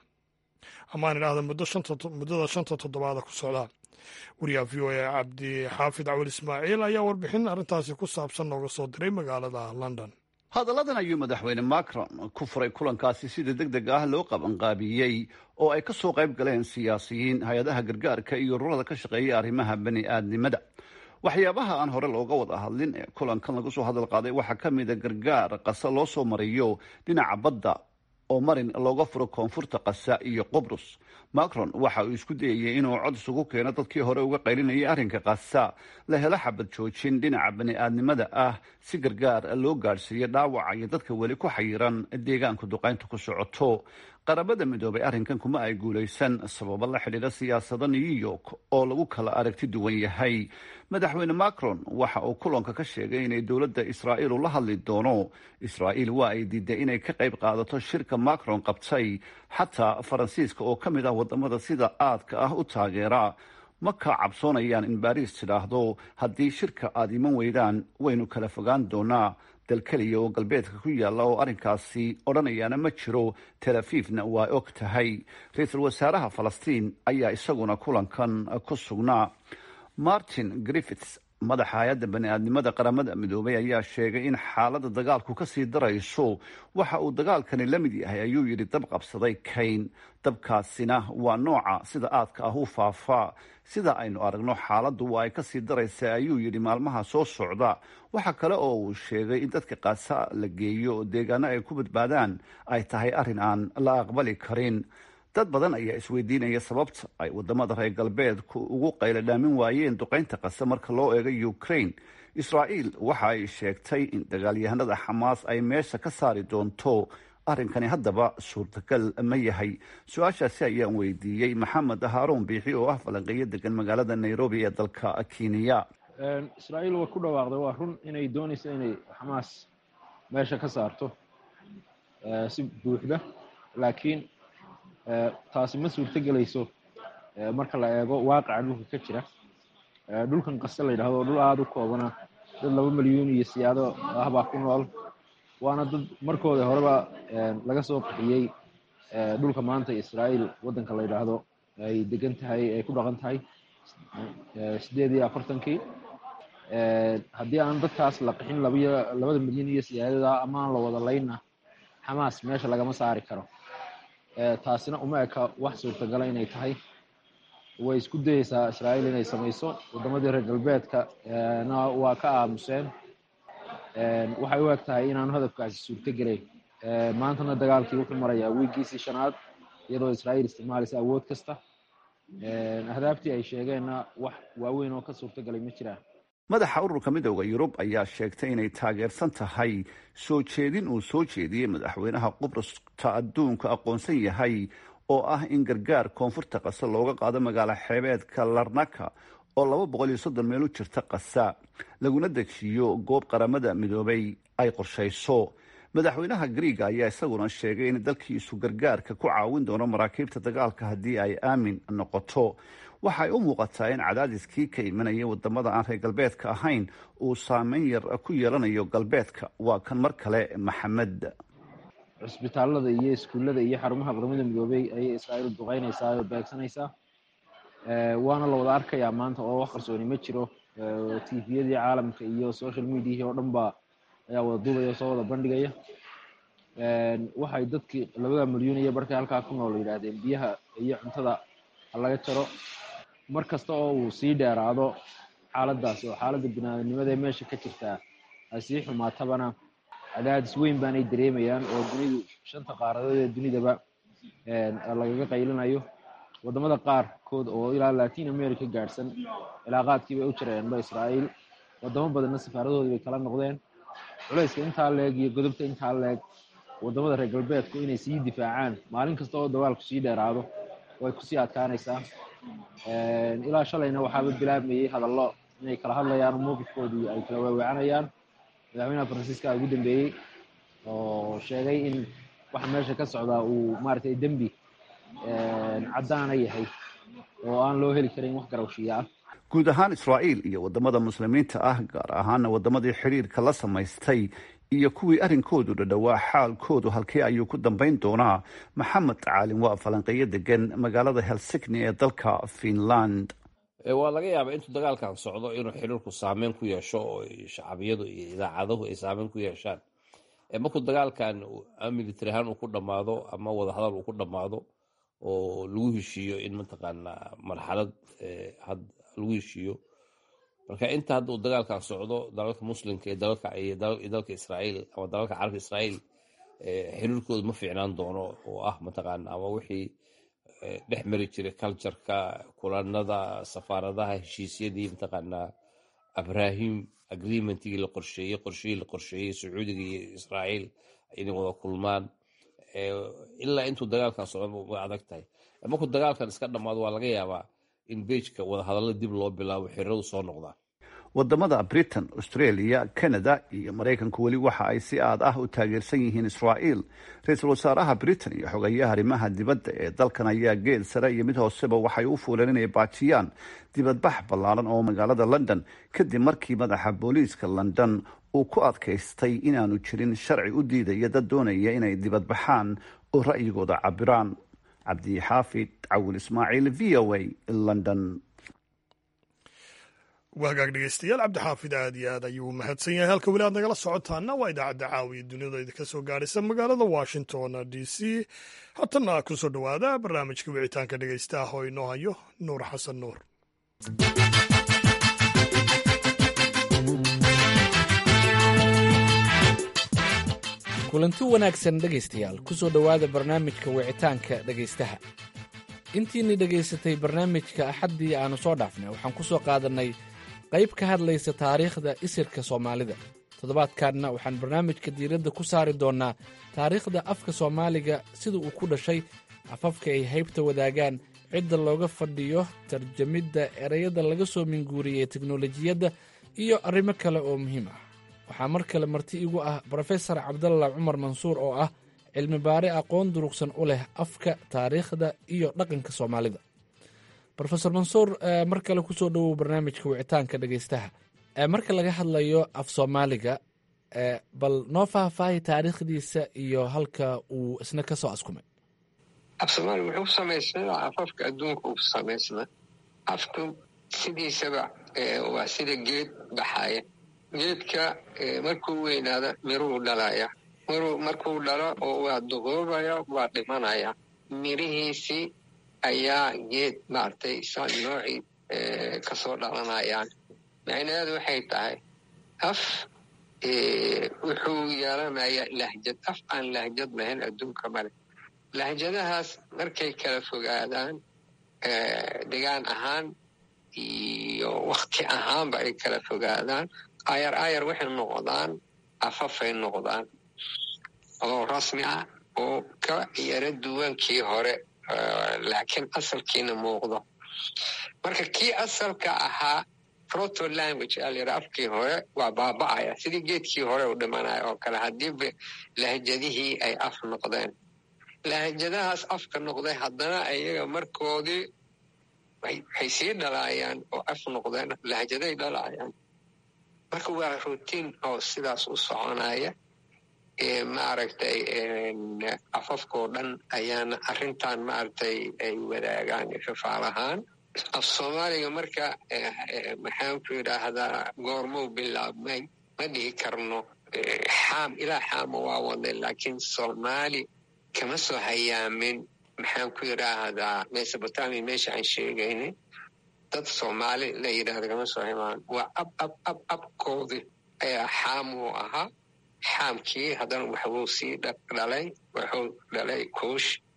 amaan idhaahda muddada shanta toddobaada ku socda wariyaha v o a cabdi xaafid cawal ismaaciil ayaa warbixin arrintaasi ku saabsan nooga soo diray magaalada london hadalladan ayuu madaxweyne macron ku furay kulankaasi sida deg deg ah loo qabanqaabiyey oo ay ka soo qayb galeen siyaasiyiin hay-adaha gargaarka iyo ururada ka shaqeeya arrimaha bani aadnimada waxyaabaha aan hore looga wada hadlin ee kulankan lagu soo hadal qaaday waxaa ka mida gargaar qasa loo soo mariyo dhinaca badda oo marin looga furo koonfurta qasa iyo qubrus macron waxa uu isku dayayay inuu cod isugu keeno dadkii hore uga qaylinayay arrinka qasa la helo xabad joojin dhinaca bani-aadnimada ah si gargaar loo gaadhsiiyo dhaawaca iyo dadka weli ku xayiran deegaanku duqaynta ku socoto qaramada midoobay arrinkan kuma ay guulaysan sababo la xidhiidha siyaasada new york oo lagu kala aragti duwan yahay madaxweyne macron waxa uu kulanka ka sheegay inay dowladda israa'iil ula hadli doono israa'iil waa ay diiday inay ka qayb qaadato shirka macron qabtay xataa faransiiska oo ka mid ah wadamada sida aadka ah u taageera ma ka cabsoonayaan in baariis tidhaahdo haddii shirka aada iman weydaan waynu kala fogaan doonaa dal keliya oo galbeedka ku yaalla oo arrinkaasi odhanayaana ma jiro tel afiifna waa og tahay ra-iisul wasaaraha falastiin ayaa isaguna kulankan ku sugnaa martin griffiths madaxa hay-adda bani-aadnimada qaramada midoobay ayaa sheegay in xaaladda dagaalku ka sii darayso waxa uu dagaalkani la mid yahay ayuu yidhi dab qabsaday kayn dabkaasina waa nooca sida aadka ah u faafaa sida aynu aragno xaaladdu waa ay ka sii daraysa ayuu yidhi maalmaha soo socda waxa kale oo uu sheegay in dadka qaasa la geeyo deegaano ay ku badbaadaan ay tahay arrin aan la aqbali karin dad badan ayaa isweydiinaya sababta ay wadamada reer galbeedku ugu qaylo dhaamin waayeen duqaynta qase marka loo eego ukraine israa'iil waxa ay sheegtay in dagaalyahanada xamaas ay meesha ka saari doonto arrinkani haddaba suurtagal ma yahay su-aashaasi ayaan weydiiyey maxamed haaruun biixi oo ah falanqeeyo degan magaalada nairobi ee dalka kenya israa'iil way ku dhawaaqday waa run inay doonayso inay xamaas meesha ka saarto si buuxda laakiin taasi ma suurtogelayso marka la eego waaqaca dhulka ka jira dhulkan qase la yidhahdo dhul aada u koobana dad laba milyuun iyo siyaado ah baa ku nool waana dad markooda horeba laga soo qaxiyey dhulka maanta israa'iil waddanka la yidhaahdo ay degan tahay ay ku dhaqan tahay sideed iyo afartankii haddii aan dadkaas la qixin labiyo labada milyan iyo siyaadada ama aan la wada laynna xamaas meesha lagama saari karo taasina uma eka wax suurtagala inay tahay way isku dayeysaa israa'iil inay samayso waddamadii reer galbeedka na waa ka aamuseen waxay u eg tahay inaanu hadafkaasi suurtogelayn maantana dagaalkii wuxuu marayaa wiigiisii shanaad iyadoo israa'iil isticmaalaysa awood kasta ahdaaftii ay sheegeenna wax waaweyn oo ka suurtogalay ma jiraan madaxa ururka midooda yurub ayaa sheegtay inay taageersan tahay soo jeedin uu soo jeediyey madaxweynaha qubrasta adduunka aqoonsan yahay oo ah in gargaar koonfurta qasa looga qaado magaalo xeebeedka larnaka oo laba boqol iyo soddon meel u jirta qasa laguna degshiyo goob qaramada midoobay ay qorshayso madaxweynaha griiga ayaa isaguna sheegay in dalkiisu gargaarka ku caawin doono maraakiibta dagaalka haddii ay aamin noqoto waxay u muuqataa in cadaadiskii ka imanaya wadamada aan reer galbeedka ahayn uu saameyn yar ku yeelanayo galbeedka waa kan mar kale maxamed cusbitaalada iyo iskuullada iyo xarumaha qaramada midoobey ayay israa'iil duqeynaysaa oo beegsanaysaa waana la wada arkayaa maanta oo wax qarsooni ma jiro tviyadii caalamka iyo social mediahii oo dhan ba ayaa wada duubaya soo wada bandhigaya waxay dadkii labada milyuun iyo barkay halkaa ku nool yidhaahdeen biyaha iyo cuntada ha laga jaro mar kasta oo uu sii dheeraado xaaladdaasi oo xaaladda binaadamnimada ee meesha ka jirtaa ay sii xumaatabana cadaadis weyn baanay dareemayaan oo dunidu shanta qaaradood ee dunidaba lagaga qaylinayo wadamada qaarkood oo ilaa latin america gaadhsan cilaaqaadkii bay u jireenba israa'iil wadamo badanna safaaradoodii bay kala noqdeen culayska intaa leeg iyo godobta intaa leeg wadamada reer galbeedku inay sii difaacaan maalin kasta oo dagaalku sii dheeraado way kusii adkaanaysaa ilaa shalayna waxaaba bilaabmayey hadallo inay kala hadlayaan mowqifkoodii ay kala waaweecanayaan madaxweynaha faransiiska ugu dambeeyey oo sheegay in waxa meesha ka socdaa uu maaragtay dembi caddaana yahay oo aan loo heli karin wax garawshiya ah guud ahaan israa'iil iyo wadamada muslimiinta ah gaar ahaana wadamadii xidhiirka la samaystay iyo kuwii arrinkoodu dhadhowaa xaalkoodu halkee ayuu ku dambayn doonaa maxamed caalin waa falanqeeyo degan magaalada helsigni ee dalka finland waa laga yaabaa intuu dagaalkan socdo inuu xiriirku saameyn ku yeesho oo shacabiyadu iyo idaacadahu ay saameyn ku yeeshaan markuu dagaalkan military ahaan uu ku dhammaado ama wadahadal uu ku dhammaado oo lagu heshiiyo in mataqaanaa marxalad lagu heshiiyo marka inta hadda uu dagaalkan socdo dalalka muslimka iyo dalka israa'iil ama dalalka carabka israa'iil xiriirkoodu ma fiicnaan doono oo ah mataqaana ama wixii dhex mari jiray cultureka kulanada safaaradaha heshiisyadii mataqaanaa abrahim agreementigii la qorsheeyey qorshihii la qorsheeyey sacuudiga iyo israa'iil inay wada kulmaan ilaa intuu dagaalkan socdo way adag tahay markuu dagaalkan iska dhammaado waa laga yaabaa in beejka wadahadalla dib loo bilaabo xiriiradu soo noqdaan wadamada britain australia canada iyo maraykanku weli waxa ay si aad ah u taageersan yihiin israa'iil ra-iisul wasaaraha britain iyo xogeeyaha arrimaha dibadda ee dalkan ayaa geed sare iyo mid hooseba waxay u fuuleen inay baajiyaan dibadbax ballaaran oo magaalada london kadib markii madaxa booliiska london uu ku adkaystay inaanu jirin sharci u diidaya dad doonaya inay dibadbaxaan oo ra'yigooda cabiraan cabdixaafid cawil ismaaciil v o a london waa hagaag dhegeystayaal cabdixaafid aad iyo aad ayuu mahadsan yahay halka weli aad nagala socotaana waa idaacadda caawiya duniyada idinka soo gaadhaysa magaalada washington d c haatana ku soo dhowaada barnaamijka wicitaanka dhegeystaah oo inoo hayo nuur xasan nuur kulanti wanaagsan dhegaystayaal ku soo dhowaada barnaamijka wicitaanka dhegaystaha intiinni dhegaysatay barnaamijka axaddii aannu soo dhaafnay waxaan ku soo qaadannay qayb ka hadlaysa taariikhda isirka soomaalida toddobaadkanna waxaan barnaamijka diiradda ku saari doonnaa taariikhda afka soomaaliga sida uu ku dhashay afafka ay haybta wadaagaan cidda looga fadhiyo tarjamidda ereyada laga soo minguuriyey teknolojiyadda iyo arrimo kale oo muhiim ah waxaa mar kale marti igu ah brofesor cabdalla cumar mansuur oo ah cilmi baare aqoon durugsan u leh afka taariikhda iyo dhaqanka soomaalida rofesor mansuur mar kale kusoo dhowow barnaamijka wicitaanka dhegeystaha marka laga hadlayo af soomaaliga bal noo faahfaahi taariikhdiisa iyo halka uu isna ka soo askumay af soomaaliga wuxuu ku samaysnaa afafka adduunka uu samaysnaa afku sidiisaba waa sida geed baxaya geedka markuu weynaada miruu dhalaya markuu dhalo oo waa duquubaya waa dhimanaya mirihiisii ayaa geed maaragtay sa noocii kasoo dhalanayaan macnaheedu waxay tahay af wuxuu yeelanayaa lahjad af aan lahjad lahayn adduunka male lahjadahaas markay kala fogaadaan degaan ahaan iyo wakti ahaanba ay kala fogaadaan ayar ayar waxay noqdaan afafay noqdaan oo rasmi ah oo ka yaro duwankii hore laakiin asalkiina muuqdo marka kii asalka ahaa proto language aa layidhaha afkii hore waa baaba'aya sidii geedkii hore u dhimanaya oo kale haddiiba lahjadihii ay af noqdeen lahjadahaas afka noqday haddana iyaga markoodii waxay sii dhalaayaan oo af noqdeen lahjaday dhalaayaan marka waa rutiin oo sidaas u soconaya maaragtay afafkoo dhan ayaana arrintan maaragtay ay wadaagaan fafaalahaan af soomaaliga marka maxaanku yidhaahdaa goormuu bilaabmay ma dhihi karno xaam ilaa xaama waa wadnay laakiin soomaali kama soo hayaamin maxaanku yidhaahdaa mesobotamia meesha aan sheegaynay dad soomaali la yidhahda kama soo haymaan waa ab ab ab abkoodii ayaa xaamuu ahaa xaamkii haddana waxbuu sii dhalay wuxuu dhalay kuush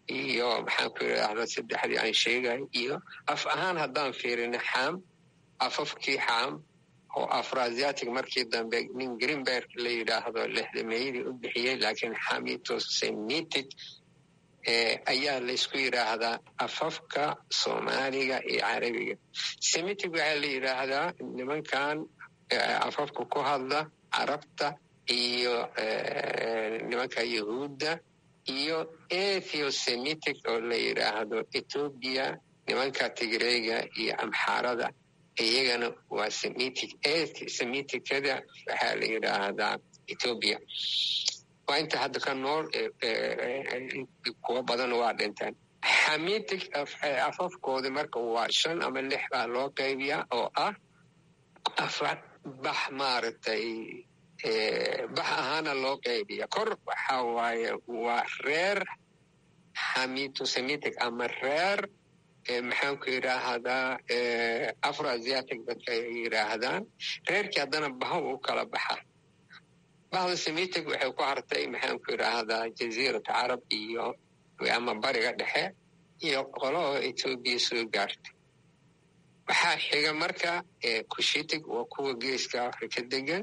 iyo maxaan ku idhaahda saddexdii aan sheegay iyo af ahaan haddaan fiirino xaam afafkii xaam oo afroasiatic markii dambe nin greenberg la yidhaahdo lexdameeyadii u bixiyey laakiin xamitosemitic ayaa laysku yidhaahdaa afafka soomaaliga iyo carabiga semitic waxaa la yidhaahdaa nimankan afafka ku hadla carabta iyo nimanka yahuudda iyo ethosemitic oo la yidhaahdo ethoobia nimanka tigreyga iyo amxaarada iyagana waa semitic semiticada waxaa la yidhaahdaa ethoobia waa inta hadda ka nool kuwo badan waa dhinteen xamitic afafkoodi marka waa shan ama lix baa loo qaybiyaa oo ah afar bax maaragtay bax ahaana loo qaybiya kor waxa waaye waa reer xamitosemitic ama reer maxaanku yidhaahdaa afroasiatic dadka ay yidhaahdaan reerkii haddana baha u kala baxa bahda semitic waxay ku hartay maxaanku yidhaahdaa jaziirata carab iyo ama bariga dhexe iyo qolo oo etoobiya soo gaartay waxaa xiga marka kushitic waa kuwa geeska afrika degan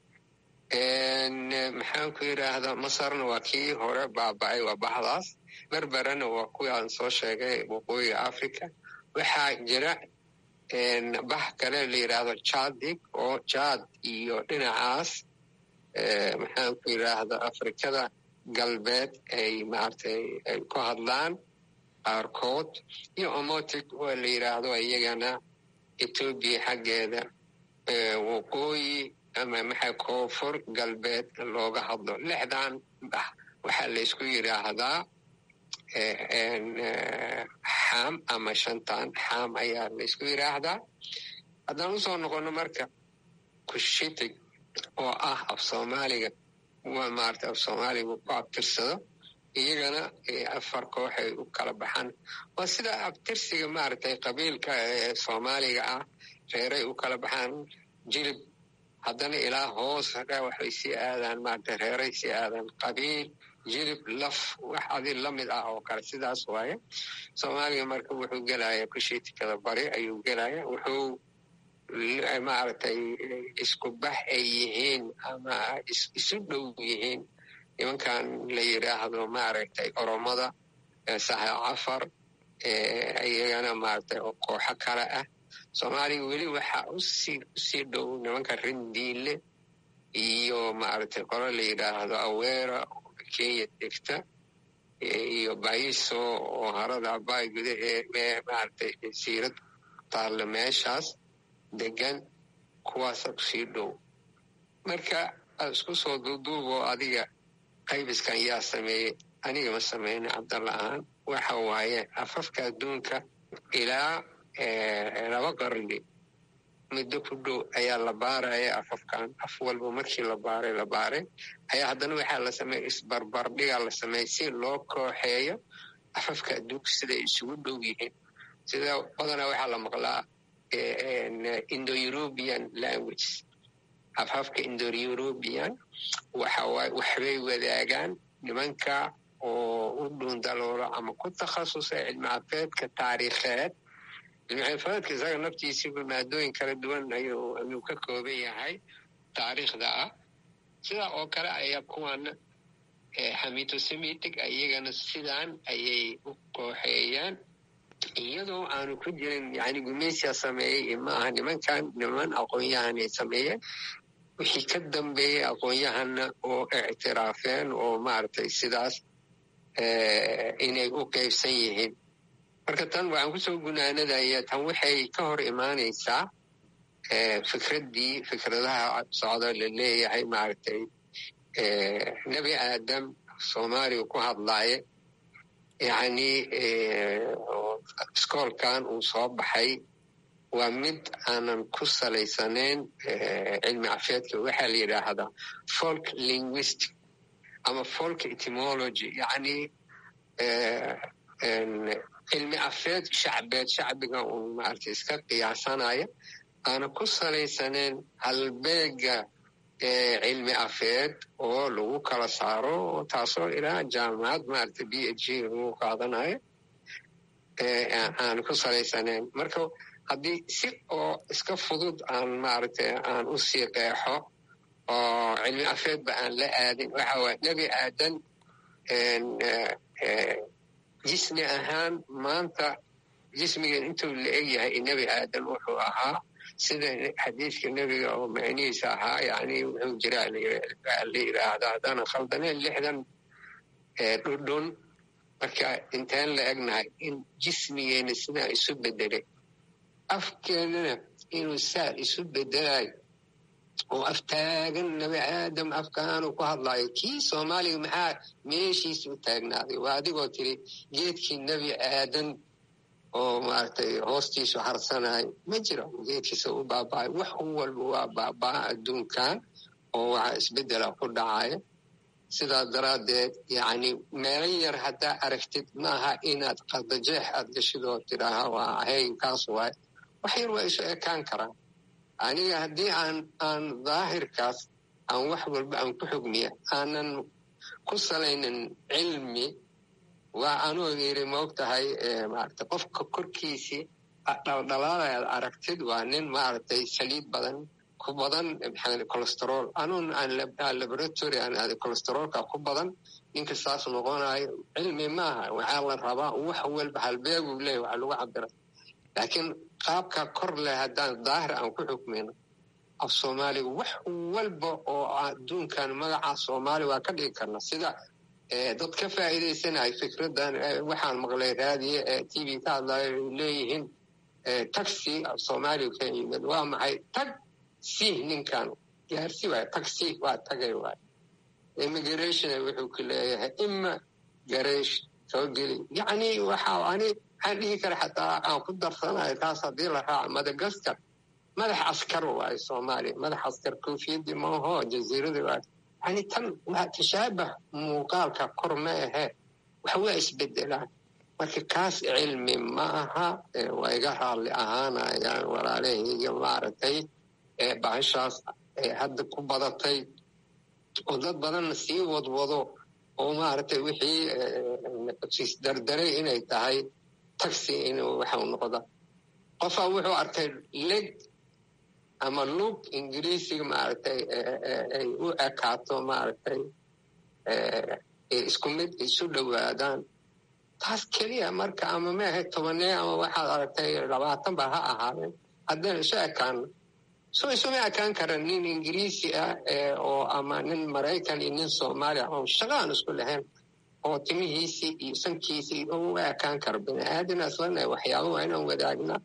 maxaanku yidhaahdaa masarna waa kii hore baaba'ay waa bahdaas berberana waa kuwii aan soo sheegay waqooyiga africa waxaa jira bax kale la yidhaahdo jadig oo jad iyo dhinacaas maxaanku yidhaahda afrikada galbeed ay maaragtay ay ku hadlaan qaarkood iyo omotic waa la yidhaahdo iyagana etoobiya xaggeeda waqooyi ama maxaa koonfur galbeed looga hadlo lixdan bax waxaa laysku yidhaahdaa xaam ama shantan xaam ayaa laysku yidhaahdaa haddaan usoo noqono marka kushitig oo ah af soomaaliga waa maarata af soomaaliga ku abtirsado iyagana afar kooxay u kala baxaan waa sida abtirsiga maaragtay qabiilka ee soomaaliga ah reeray u kala baxaan jilib haddana ilaa hoos waxay sii aadaan maarata reeray sii aadaan qabiil jilib laf wax adi lamid ah oo kale sidaas waaye soomaaliga marka wuxuu gelaya kushiitikada bari ayuu gelaya wuxuu maaragtay isku bax ay yihiin ama isu dhow yihiin nimankan la yidhaahdo maaragtay oromada saha cafar iyagana maaragtay oo kooxo kale ah soomaaliga weli waxaa usii usii dhow nimanka rindiile iyo maaragtay qolo la yidhaahdo aweera oo kenya degta iyo baiso oo harada abay gudahee maaragtay siirad taalla meeshaas degan kuwaasa usii dhow marka aad isku soo duuduubo adiga qaybiskan yaa sameeyey aniga ma sameyna cabdalla ahaan waxa waaye afafka adduunka ilaa laba qarni muddo ku dhow ayaa la baaraya afafkan af walba markii la baaray la baaray ayaa haddana waxaa la sameeya isbarbardhigaa la sameeyey si loo kooxeeyo afafka adduunka siday isugu dhow yihiin sida badanaa waxaa la maqlaa indo european language afafka indo european waxawaaye waxbay wadaagaan nimanka oo u dhuundaloolo ama ku takhasusay cilmi cafeedka taariikheed cilmi cafeedka isaga naftiisiiba maadooyin kala duwan ayuu ayuu ka kooban yahay taariikhda ah sidaa oo kale ayaa kuwana xamitosemitic iyagana sidaan ayay u kooxeeyaan iyadoo aanu ku jirin yani gumaysiya sameeyey maaha nimankan niman aqoon-yahanay sameeyeen wixii ka dambeeyey aqoon-yahanna oo ictiraafeen oo maaragtay sidaas inay u qeybsan yihiin marka tan waxaan kusoo gunaanadaya tan waxay ka hor imaanaysaa fikraddii fikradaha socda la leeyahay maaragtay nebi aadam soomaaliya ku hadlaaye yacni iskoolkan uu soo baxay waa mid aanan ku salaysanayn cilmi cafeedka waxaa la yidhaahdaa folk linguistic ama folk etymology yacni cilmi cafeed shacbeed shacbiga uun maaragtay iska qiyaasanaya aanan ku salaysanayn halbeega cilmi afeed oo lagu kala saaro taasoo ilaa jaamacad maarata b h g lagu qaadanayo aan ku salaysanayn marka haddii si oo iska fudud aan maaragtay aan u sii qeexo oo cilmi afeedba aan la aadin waxa waye nebi aadan jismi ahaan maanta jismigan intuu la eg yahay nebi aadan wuxuu ahaa sida xadiiska nebiga oo macnihiisa ahaa yani wuxuu jiraa la yiraahda haddaanan khaldaneen lixdan dhudhun marka intaan la egnahay in jismigeena sidaa isu bedelay afkeenana inuu saa isu bedelayo oo aftaagan nebi aadam afkaanu ku hadlayo kii soomaaliga maxaa meeshiisa u taagnaaday waa adigoo tiri geedkii nebi aadan oo maaragtay hoostiisu harsanayo ma jiro geedkiisa u baaba'ay wax walba waa baabaa adduunkan oo waxa isbedela ku dhacaya sidaa daraaddeed yacni meelo yar haddaa aragtid maaha inaad qadajeex aad gashid oo tidhaaha waa ahaynkaas waay wax yar waa isu ekaan karaan aniga haddii aan aan daahirkaas aan wax walba aan ku xugmiya aanan ku salaynin cilmi waa anuu yiri maog tahay maarata qofka korkiisii dhaldhalaalay aad aragtid waa nin maaragtay saliid badan ku badan colesterol anuun aan laboratory aan aada colesterolka ku badan ninka saas noqonayo cilmi maaha waxaa la rabaa wax walba halbeeguu leeyahy waxa lagu cabira laakiin qaabka kor leh haddaan daahir aan ku xukmino af soomaaliga wax walba oo adduunkan magaca soomaali waa ka dhigi karna sida dad ka faa'iidaysanaya fikraddan waxaan maqlay raadiye ee t v ka hadlayo ay leeyihiin taxi af soomaaliga ka yimid waa maxay tag sih ninkan gaarsi waay taxi waa tagay waay immigration wuxuu ku leeyahay ima gareesh soo geli yacni waxa ani waxaan dhihi kara xataa aan ku darsanayo taas haddii la raaco madagaskar madax askar waayo soomaaliya madax askar koofiyadii maaho jaziiradii waa yani tan waa tashaabah muuqaalka kor ma ahe wax waa isbedelaan marka kaas cilmi ma aha waa iga raalli ahaanayaan walaalahayga maaragtay bahashaas hadda ku badatay oo dad badanna sii wadwado oo maaragtay wixii dardaray inay tahay taxi inuu waxau noqda qofaa wuxuu arkay leg ama lug ingiriisiga maaragtay ay u ekaato maaragtay isku mid isu dhowaadaan taas keliya marka ama maahay tobanee ama waxaad aragtay labaatan ba ha ahaadeen haddaan isu ekaano so isuma ekaan kara nin ingiriisi ah oo ama nin maraykan iyo nin soomaaliya oo shaqa aan isku lahayn oo timihiisii iyo sankiisii u ekaan karo bini aadan aslana waxyaaba waa inaan wadaagnaa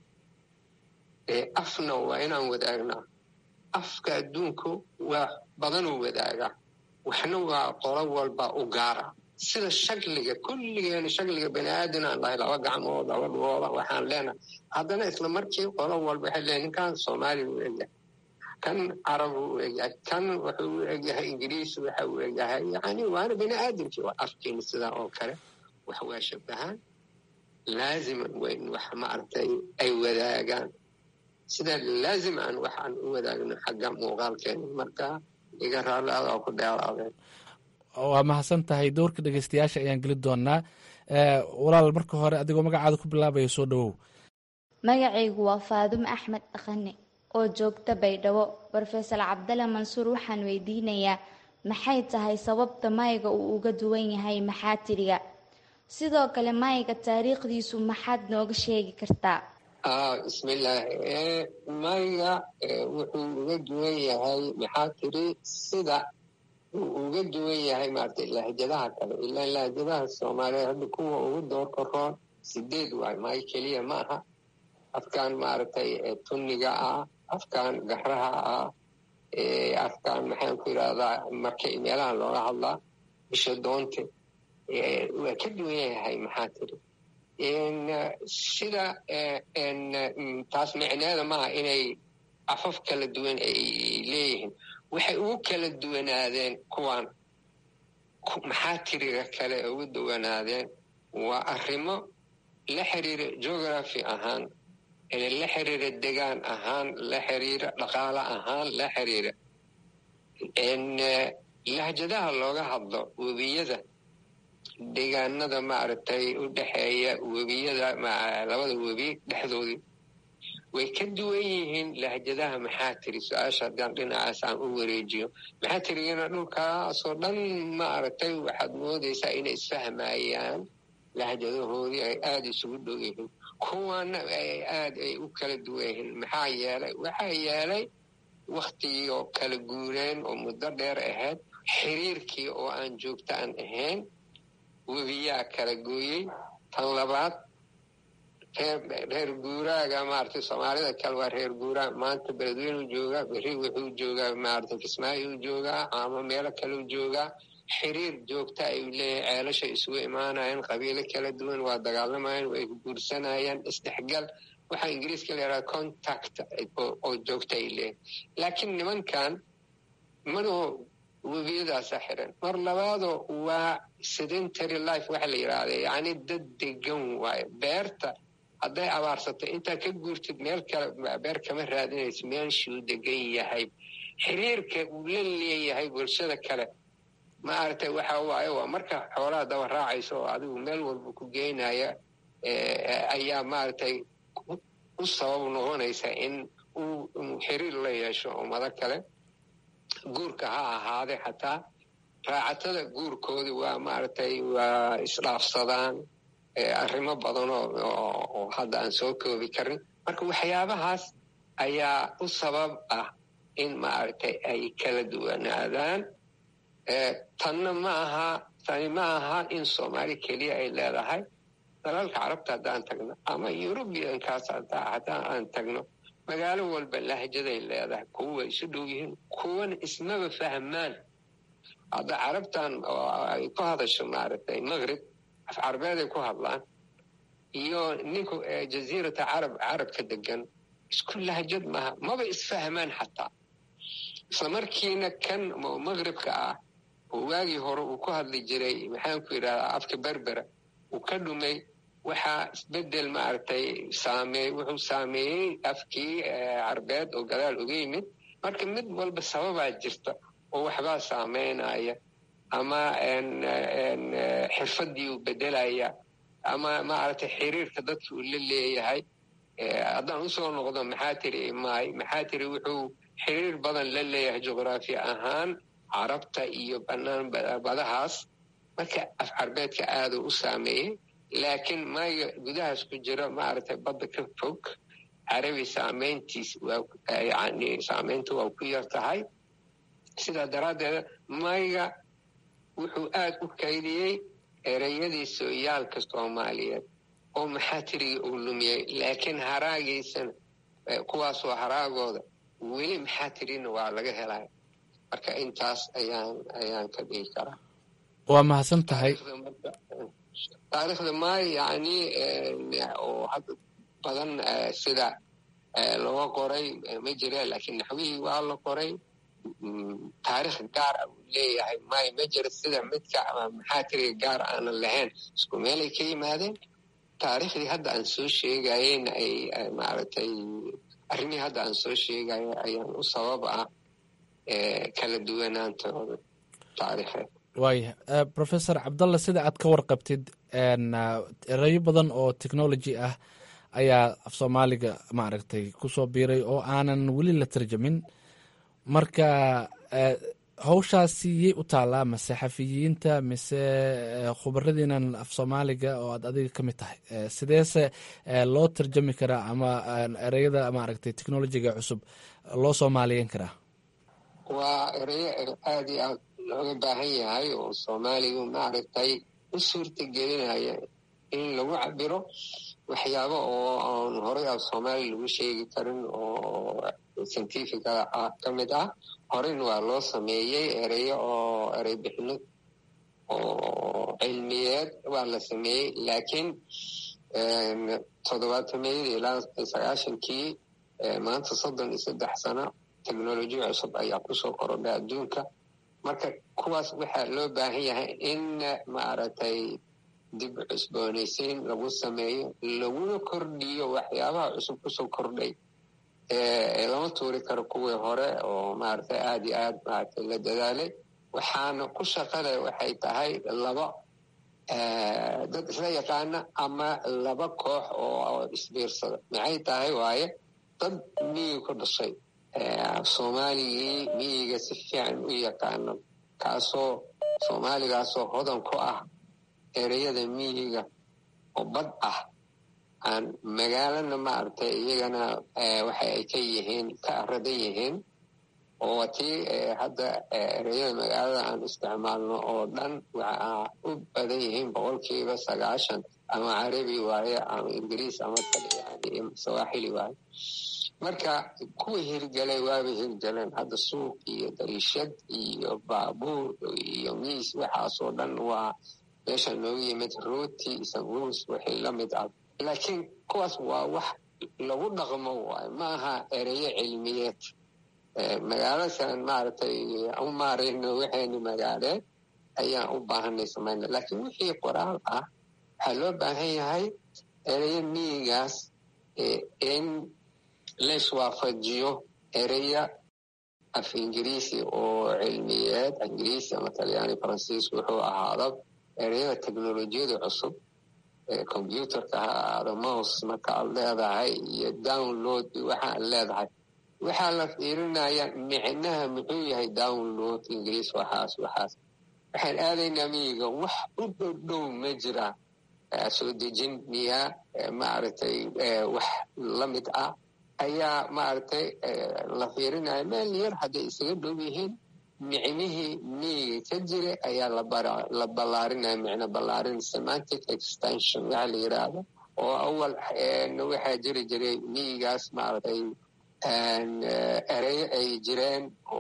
afna waa inaan wadaagnaa afka adduunku waa badanuu wadaagaa waxna waa qolo walba u gaara sida shakliga kulligeena shakliga bani aadan aan lahay laba gacmood laba dhugooda waxaan leenahay haddana isla markii qolo walba waxay leeyahay ninkan soomaaliya u egyahay kan carab u egyahay kan wuxuu u egyahay ingiriis waxa uu egyahay yani waana bani aadamkii waa afkeena sidaa oo kale wax waa shabahaan laaziman weyn wax maaragtay ay wadaagaan sidaa laazim aan waxaan u wadaagno xagga muuqaalkeena marka iga raalliada oo ku dheeraadeen waa mahadsan tahay dowrka dhegeystayaasha ayaan geli doonaa walaal marka hore adigoo magacaada ku bilaabaya soo dhowow magacaygu waa faadumo axmed dhaqane oo joogta baydhabo rofesor cabdale mansuur waxaan weydiinayaa maxay tahay sababta mayga uu uga duwan yahay maxaatiriga sidoo kale mayga taariikhdiisu maxaad nooga sheegi kartaa bismillaahi mayga wuxuu uga duwan yahay maxaa tiri sida uu uga duwan yahay maaragtay lahjadaha kale ilaa lahjadaha soomaaliyeed hadda kuwa ugu doorka roon sideed waay may keliya ma aha afkaan maaragtay tunniga ah afkaan garaha ah afkaan maxaan ku yidhahdaa marka meelahan looga hadlaa bisha doonte waa ka duwan yahay maxaa tiri sida taas micneeda maaha inay afaf kala duwan ay leeyihiin waxay ugu kala duwanaadeen kuwan maxaa tiriga kale ugu duwanaadeen waa arrimo la xiriira geography ahaan la xiriira degaan ahaan la xiriira dhaqaale ahaan la xiriira lahjadaha looga hadlo webiyada deegaanada maaragtay u dhexeeya webiyada labada webi dhexdoodii way ka duwan yihiin lahjadaha maxaa tiri su-aasha haddaan dhinacaas aan u wareejiyo maxaa tirigana dhulkaasoo dhan maaragtay waxaad moodaysaa inay isfahmayaan lahjadahoodii ay aada isugu dhow yihiin kuwana ay aad ay u kala duwan yihiin maxaa yeelay waxaa yeelay waktigii oo kala guureen oo muddo dheer ahayd xiriirkii oo aan joogto aan ahayn webiyaa kala gooyey tan labaad reer guuraaga maaragtay soomaalida kale waa reer guuraag maanta beledweynuu joogaa berri wuxuu joogaa maaragtay kismaayuu joogaa ama meelo kaleu joogaa xiriir joogta ayuu leeyahay ceelashay isugu imaanayaan qabiilo kala duwan waa dagaalamayaan way guursanayaan isdhexgal waxaa ingiriiska la yidhaha contact oo joogta ay leeyahay laakiin nimankan manoo webiyadaasa xiran mar labaadoo waa sedentary life waxa la yidhaahda yacni dad degan waayo beerta hadday abaarsato intaa ka guurtid meel kale beer kama raadinayso meeshuu degan yahay xiriirka uu la leeyahay bulshada kale maaragtay waxa waaye waa marka xoolaha daba raacayso oo adigu meel walba ku geynaya ayaa maaragtay u sabab noqonaysa in uu xiriir la yeesho ummado kale guurka ha ahaade xataa raacatada guurkoodi waa maaragtay waa isdhaafsadaan arrimo badan oo hadda aan soo koobi karin marka waxyaabahaas ayaa u sabab ah in maaragtay ay kala duwanaadaan tanna ma aha tani ma aha in soomaali keliya ay leedahay dalalka carabta haddaan tagno ama yurubiyankaas haddaan aan tagno magaalo walba lahjaday leedahay kuwa way isu dhow yihiin kuwana ismaba fahmaan hadda carabtan ay ku hadasho maaragtay maqrib af carbeeday ku hadlaan iyo ninku jaziirata carab carabka degan isku lahjad maaha maba isfahmaan xataa isla markiina kan maqribka ah oo waagii hore uu ku hadli jiray maxaanku yidhahdaa afka berbera uu ka dhumay waxaa isbedel maaragtay saameey wuxuu saameeyey afkii carbeed oo gadaal uga yimid marka mid walba sababaa jirta oo waxbaa saameynaya ama xirfadii uu bedelaya ama maaragtay xiriirka dadka uu la leeyahay haddaan usoo noqdo maxaa tiri maay maxaa tiri wuxuu xiriir badan la leeyahay juqraafi ahaan carabta iyo bannaan badahaas marka af carbeedka aaduu u saameeyey laakiin maaga gudahaas ku jira maaragtay badda ka fog carabi saameyntiis yani saameyntu waa ku yar tahay sidaa daraaddeed mayga wuxuu aad u kaydiyey ereyadii sooyaalka soomaaliyeed oo maxaa tirigii uu lumiyey laakiin haraagiisana kuwaasoo haraagooda weli maxaa tirina waa laga helaya marka intaas ayaan ayaan ka dhigi karaa waa mahadsan tahay taariikhda maay yani oo hadda badan sida looga qoray ma jira laakiin naxwihii waa la qoray taarikh gaar ah uu leeyahay maay ma jira sida midka maxaa tiriga gaar aanan lahayn isku meelay ka yimaadeen taariikhdii hadda aan soo sheegayeyna ay maaragtay arrimihii hadda aan soo sheegayo ayaan u sabab ah kala duwanaantooda taariikheed waaya professor cabdalla sida aad ka warqabtid erayo badan oo technology ah ayaa af soomaaliga maaragtay kusoo biiray oo aanan weli la tarjamin marka hawshaasi yay u taallaa mase xafiyiinta mise khubaradiinan af soomaaliga oo aad adiga ka mid tahay sideese loo tarjami karaa ama ereyada maaragtay technolojiga cusub loo soomaaliyeyn karaa waa ereyo aada iyo aad looga baahan yahay oo soomaaligu maaragtay u suurta gelinaya in lagu cabiro waxyaabo oo aan horey af soomaali lagu sheegi karin oo scientifica ah ka mid ah horeyna waa loo sameeyey ereyo oo erey bixino oo cilmiyeed waa la sameeyey laakiin toddobaatameyadii ilaa sagaashankii maanta soddon iyo saddex sano technology cusub ayaa kusoo korodhay adduunka marka kuwaas waxaa loo baahan yahay in maaragtay dib cusboonaysiin lagu sameeyo laguna kordhiyo waxyaabaha cusub kusoo kordhay lama tuuri karo kuwii hore oo maaragtay aada iyo aad maaragtay la dadaalay waxaana ku shaqale waxay tahay laba dad isla yaqaana ama laba koox oo isbiirsada maxay tahay waaye dad miyiga ku dhashay soomaaligii miyiga si fiican u yaqaano kaasoo soomaaligaasoo hodan ku ah ereyada miyiga oo bad ah aan magaalana maaragtay iyagana waxa ay ka yihiin ka aradan yihiin oo tii hadda ereyada magaalada aan isticmaalno oo dhan waxaa u badan yihiin boqolkiiba sagaashan ama carabi waaye ama ingiriis ama sawaaxili waaye marka kuwa hirgelay waaba hirgeleen hadda suuq iyo dariishad iyo baabuur iyo miis waxaasoo dhan waa meesha noogu yimid rooti sanguus wixii la mid ah laakiin kuwaas waa wax lagu dhaqmo waayo ma aha ereyo cilmiyeed magaalasan maaragtay u maarayno waxaynu magaaleed ayaan u baahanay samayna laakiin wixii qoraal ah waxaa loo baahan yahay ereyo miyigaas in laiswaafajiyo ereya af ingiriisi oo cilmiyeed ingiriisi ama talyaani faransiis wuxuu ahaada ereyada teknolojiyada cusub combyuterka ha ahaado mouse marka aad leedahay iyo download waxa aad leedahay waxaa la fiirinaya micnaha muxuu yahay download ingiriis waxaas waxaas waxaan aadaynaa miyiga wax u dhowdhow ma jira soo dejin miyaa maaragtay wax la mid ah ayaa maaragtay la fiirinaya meel yar hadday isaga dhow yihiin micnihii miyiga ka jira ayaa la ballaarinaya micno ballaarin semantic extension waxa la yidhaahdo oo awal waxaa jiri jiray miyigaas maaragtay ereyo ay jireen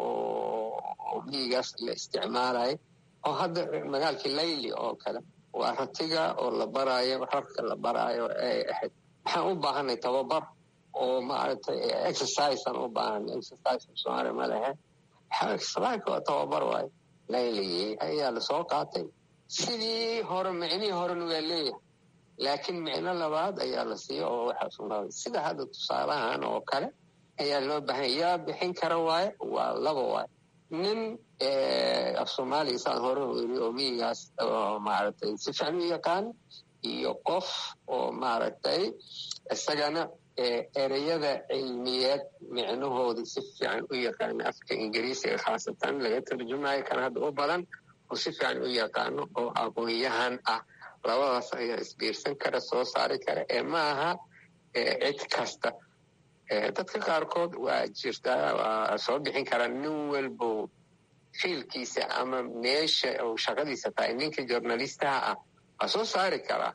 oo miyigaas la isticmaalayo oo hadda magaalkii layli oo kale waa ratiga oo la baraayo rarka la baraayo ay ahayd waxaan u baahanay tababar oo maaragtay exercisean u baahanay exercise soomaaliya ma lehe exercise waa tababar waayo layligii ayaa lasoo qaatay sidii hore micnihii horena waa leeyahay laakiin micno labaad ayaa la siiya oo waxaa sugnaaday sida hadda tusaalahan oo kale ayaa loo baahanya yaa bixin kara waaye waa laba waaye nin af soomaaliya saan hore weri oo miyigaas oo maaragtay si fiican u yaqaan iyo qof oo maaragtay isagana ereyada cilmiyeed micnahooda si fiican u yaqaano afka ingiriisiga khaasatan laga tarjumayo kan hadda u badan oo si fiican u yaqaano oo aqoon-yahan ah labadaas ayaa isbiirsan kara soo saari kara ee ma aha cid kasta dadka qaarkood waa jirtaa waa soo bixin karaa nin walbo fiilkiisa ama meesha uu shaqadiisa tahay ninka journalistaha ah waa soo saari karaa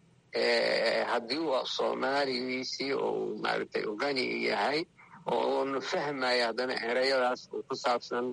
haddii uu soomaaligiisii uu maaragtay ugani yahay oo uuna fahmaya haddana ereyadaas uu ku saabsan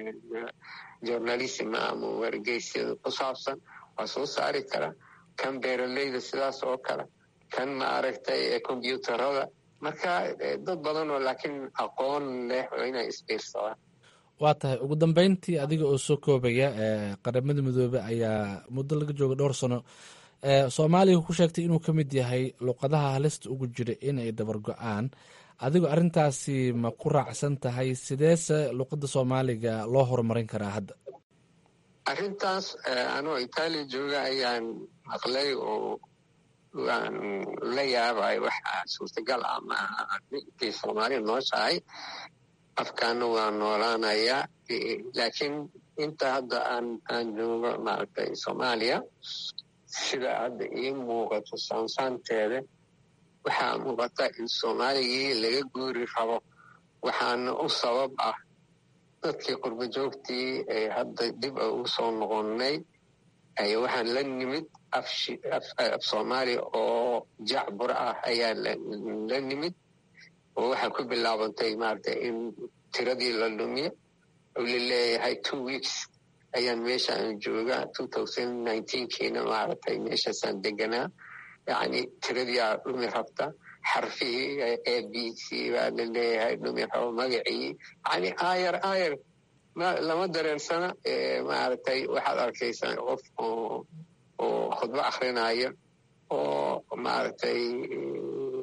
journalism ama wargeysyada ku saabsan waa soo saari karaa kan beeraleyda sidaas oo kale kan maaragtay combyuutarada marka dad badan oo laakiin aqoon leh oo inay isbiirsadaan waa tahay ugu dambeyntii adiga oo soo koobaya qaramada midoobe ayaa muddo laga jooga dhowr sano soomaaliya ku sheegtay inuu ka mid yahay luqadaha halista ugu jira in ay dabar go-aan adigoo arrintaasi ma ku raacsan tahay sideese luqadda soomaaliga loo horumarin karaa hadda arrintaas anoo itaaliya jooga ayaan maqlay oo waan la yaabay waxa suurtagal ah maaha intay soomaaliya nooshahay afkaana waa noolaanayaa laakiin inta hadda aan aan joogo maaragtay soomaaliya sida hadda ii muuqato saansaanteeda waxaa muuqata in soomaaligii laga guuri rabo waxaana u sabab ah dadkii qurbo joogtii ee hadda dib a ugu soo noqonnay aya waxaan la nimid af soomaaliya oo jacbur ah ayaa la nimid oo waxaa ku bilaabantay maaragtay in tiradii la lumiyo oo la leeyahay two weeks ayaan meeshaan joogaa two thousand nineteenkiina maaragtay meeshaasaan deganaa yacni tiradiiaa dhumi rabta xarfihii a b c baa la leeyahay dhumi rabo magacii yacni aayar aayar lama dareensana maaragtay waxaad arkaysaa qof oo oo khudbo akrinaya oo maaragtay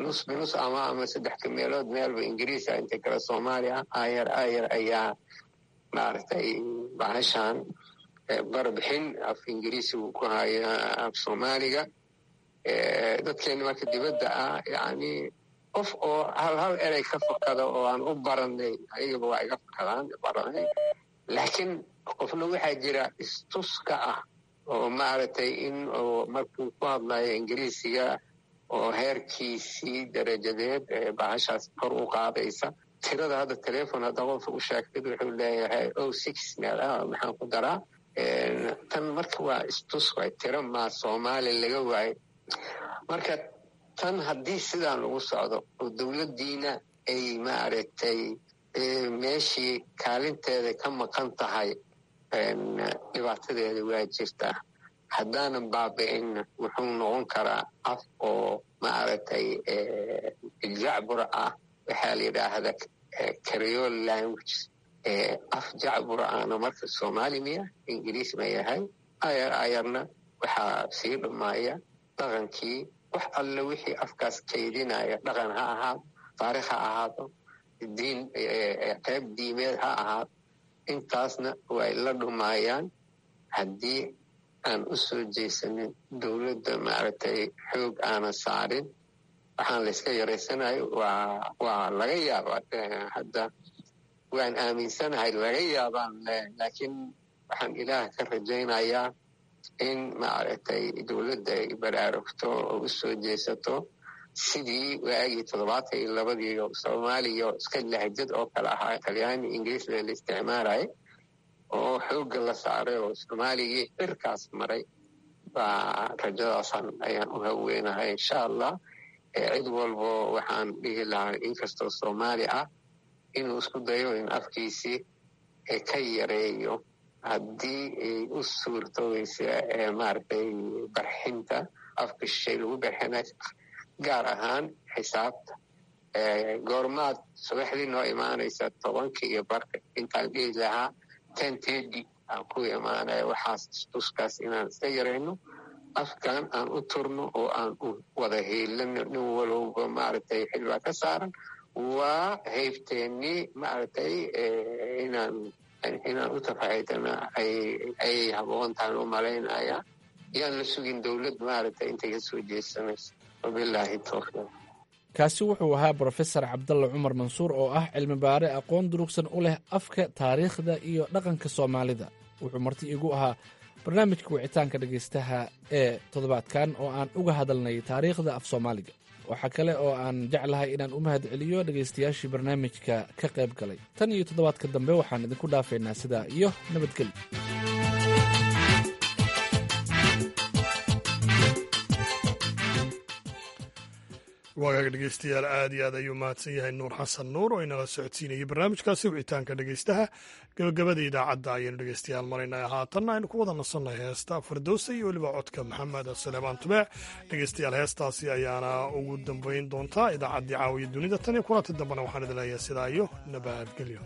nus binus ama ama saddex meelood meelba ingiriisa inta kale soomaaliya ayar ayar ayaa maaragtay bahashan barbixin af ingiriisigu ku haya af soomaaliga dadkeena marka dibadda ah yani qof oo hal hal erey ka fakada oo aan u baranay ayagaba waa iga fakadaan baranay laakiin qofna waxaa jira istuska ah oo maaragtay in uu markuu ku hadlayo ingiriisiga oo heerkiisii darajadeed ee bahashaas kor u qaadaysa tirada hadda telefon hadda qofka u sheegtid wuxuu leeyahay o six meel ah maxaan ku daraa tan marka waa istus waay tiro maa soomaali laga waayo marka tan haddii sidaan lagu socdo oo dowladdiina ay maaragtay meeshii kaalinteeda ka maqan tahay dhibaatadeeda waa jirtaa haddaanan baabi'inna wuxuu noqon karaa af oo maaragtay jacbur ah waxaa la yidhaahda creole language af jacbur ahna marka soomaali miya ingiriis ma yahay ayar ayarna waxaa sii dhammaaya dhaqankii wax alle wixii afkaas kaydinaya dhaqan ha ahaado taarikh ha ahaado diin qeyb diimeed ha ahaado intaasna way la dhumaayaan haddii aan u soo jeysanin dowladda maaragtay xoog aanan saarin waxaan la iska yaraysanayo waa waa laga yaaba hadda waan aaminsanahay laga yaabaan laakiin waxaan ilaah ka rajaynayaa in maaragtay dowladda ay baraarugto oo u soo jeesato sidii waagii toddobaatan iyo labadii soomaaliya iska lahjad oo kale ahaa talyaani ingiriis la isticmaalay oo xoogga la saaray oo soomaaligii cirkaas maray baa rajadaasan ayaan u haweenahay insha allah cid walbo waxaan dhihi lahaa inkastoo soomaali ah inuu isku dayo in afkiisii ka yareeyo haddii ay u suurtooysa maaragtay barxinta afka shishay lagu barxinay gaar ahaan xisaabta goormaad subaxdii noo imaanaysa tobanka iyo barka intaan dhihi lahaa ten tedi aan ku imaanaya waxaas istuskaas inaan iska yarayno afkan aan u turno oo aan u wada hiilano nin walowba maaragtay xilbaa ka saaran waa haybteennii maaragtay inaan inaan u tafaxaydana ayay haboon tahan u malaynaya yaan la sugin dowlad maaragtay intay ka soo jeesanayso wabilaahi towfiiq kaasi wuxuu ahaa brofesor cabdalla cumar mansuur oo ah cilmi baare aqoon durugsan u leh afka taariikhda iyo dhaqanka soomaalida wuxuu marti igu ahaa barnaamijka wicitaanka dhegaystaha ee toddobaadkan oo aan uga hadalnay taariikhda af soomaaliga waxaa kale oo aan jeclahay inaan u mahad celiyo dhegaystayaashii barnaamijka ka qayb galay tan iyo toddobaadka dambe waxaan idinku dhaafaynaa sidaa iyo nabadgelyo waagaga dhegeystayaal aad iyo aad ayuu mahadsan yahay nuur xasan nuur oo inala socodsiinayay barnaamijkaasi wicitaanka dhegeystaha gabagabada idaacadda ayaynu dhegeystayaal maraynay haatanna aynu ku wada nasanay heesta fardowsa iyo weliba codka maxamed saleebaan tubeec dhegeystayaal heestaasi ayaana ugu dambeyn doontaa idaacaddii caawiya dunida tan iyo kulanti dambena waxaan idin leeyahay sidaa iyo nabadgelyo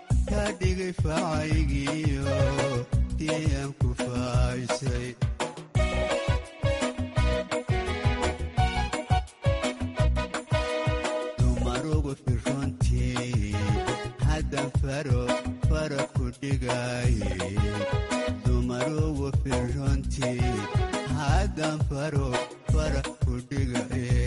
dhigay facaygiyo tiyaan ku faaysay firrontii haddan faro fara ku dhigaye dumaruwa firrontii haddan faro fara ku dhigaye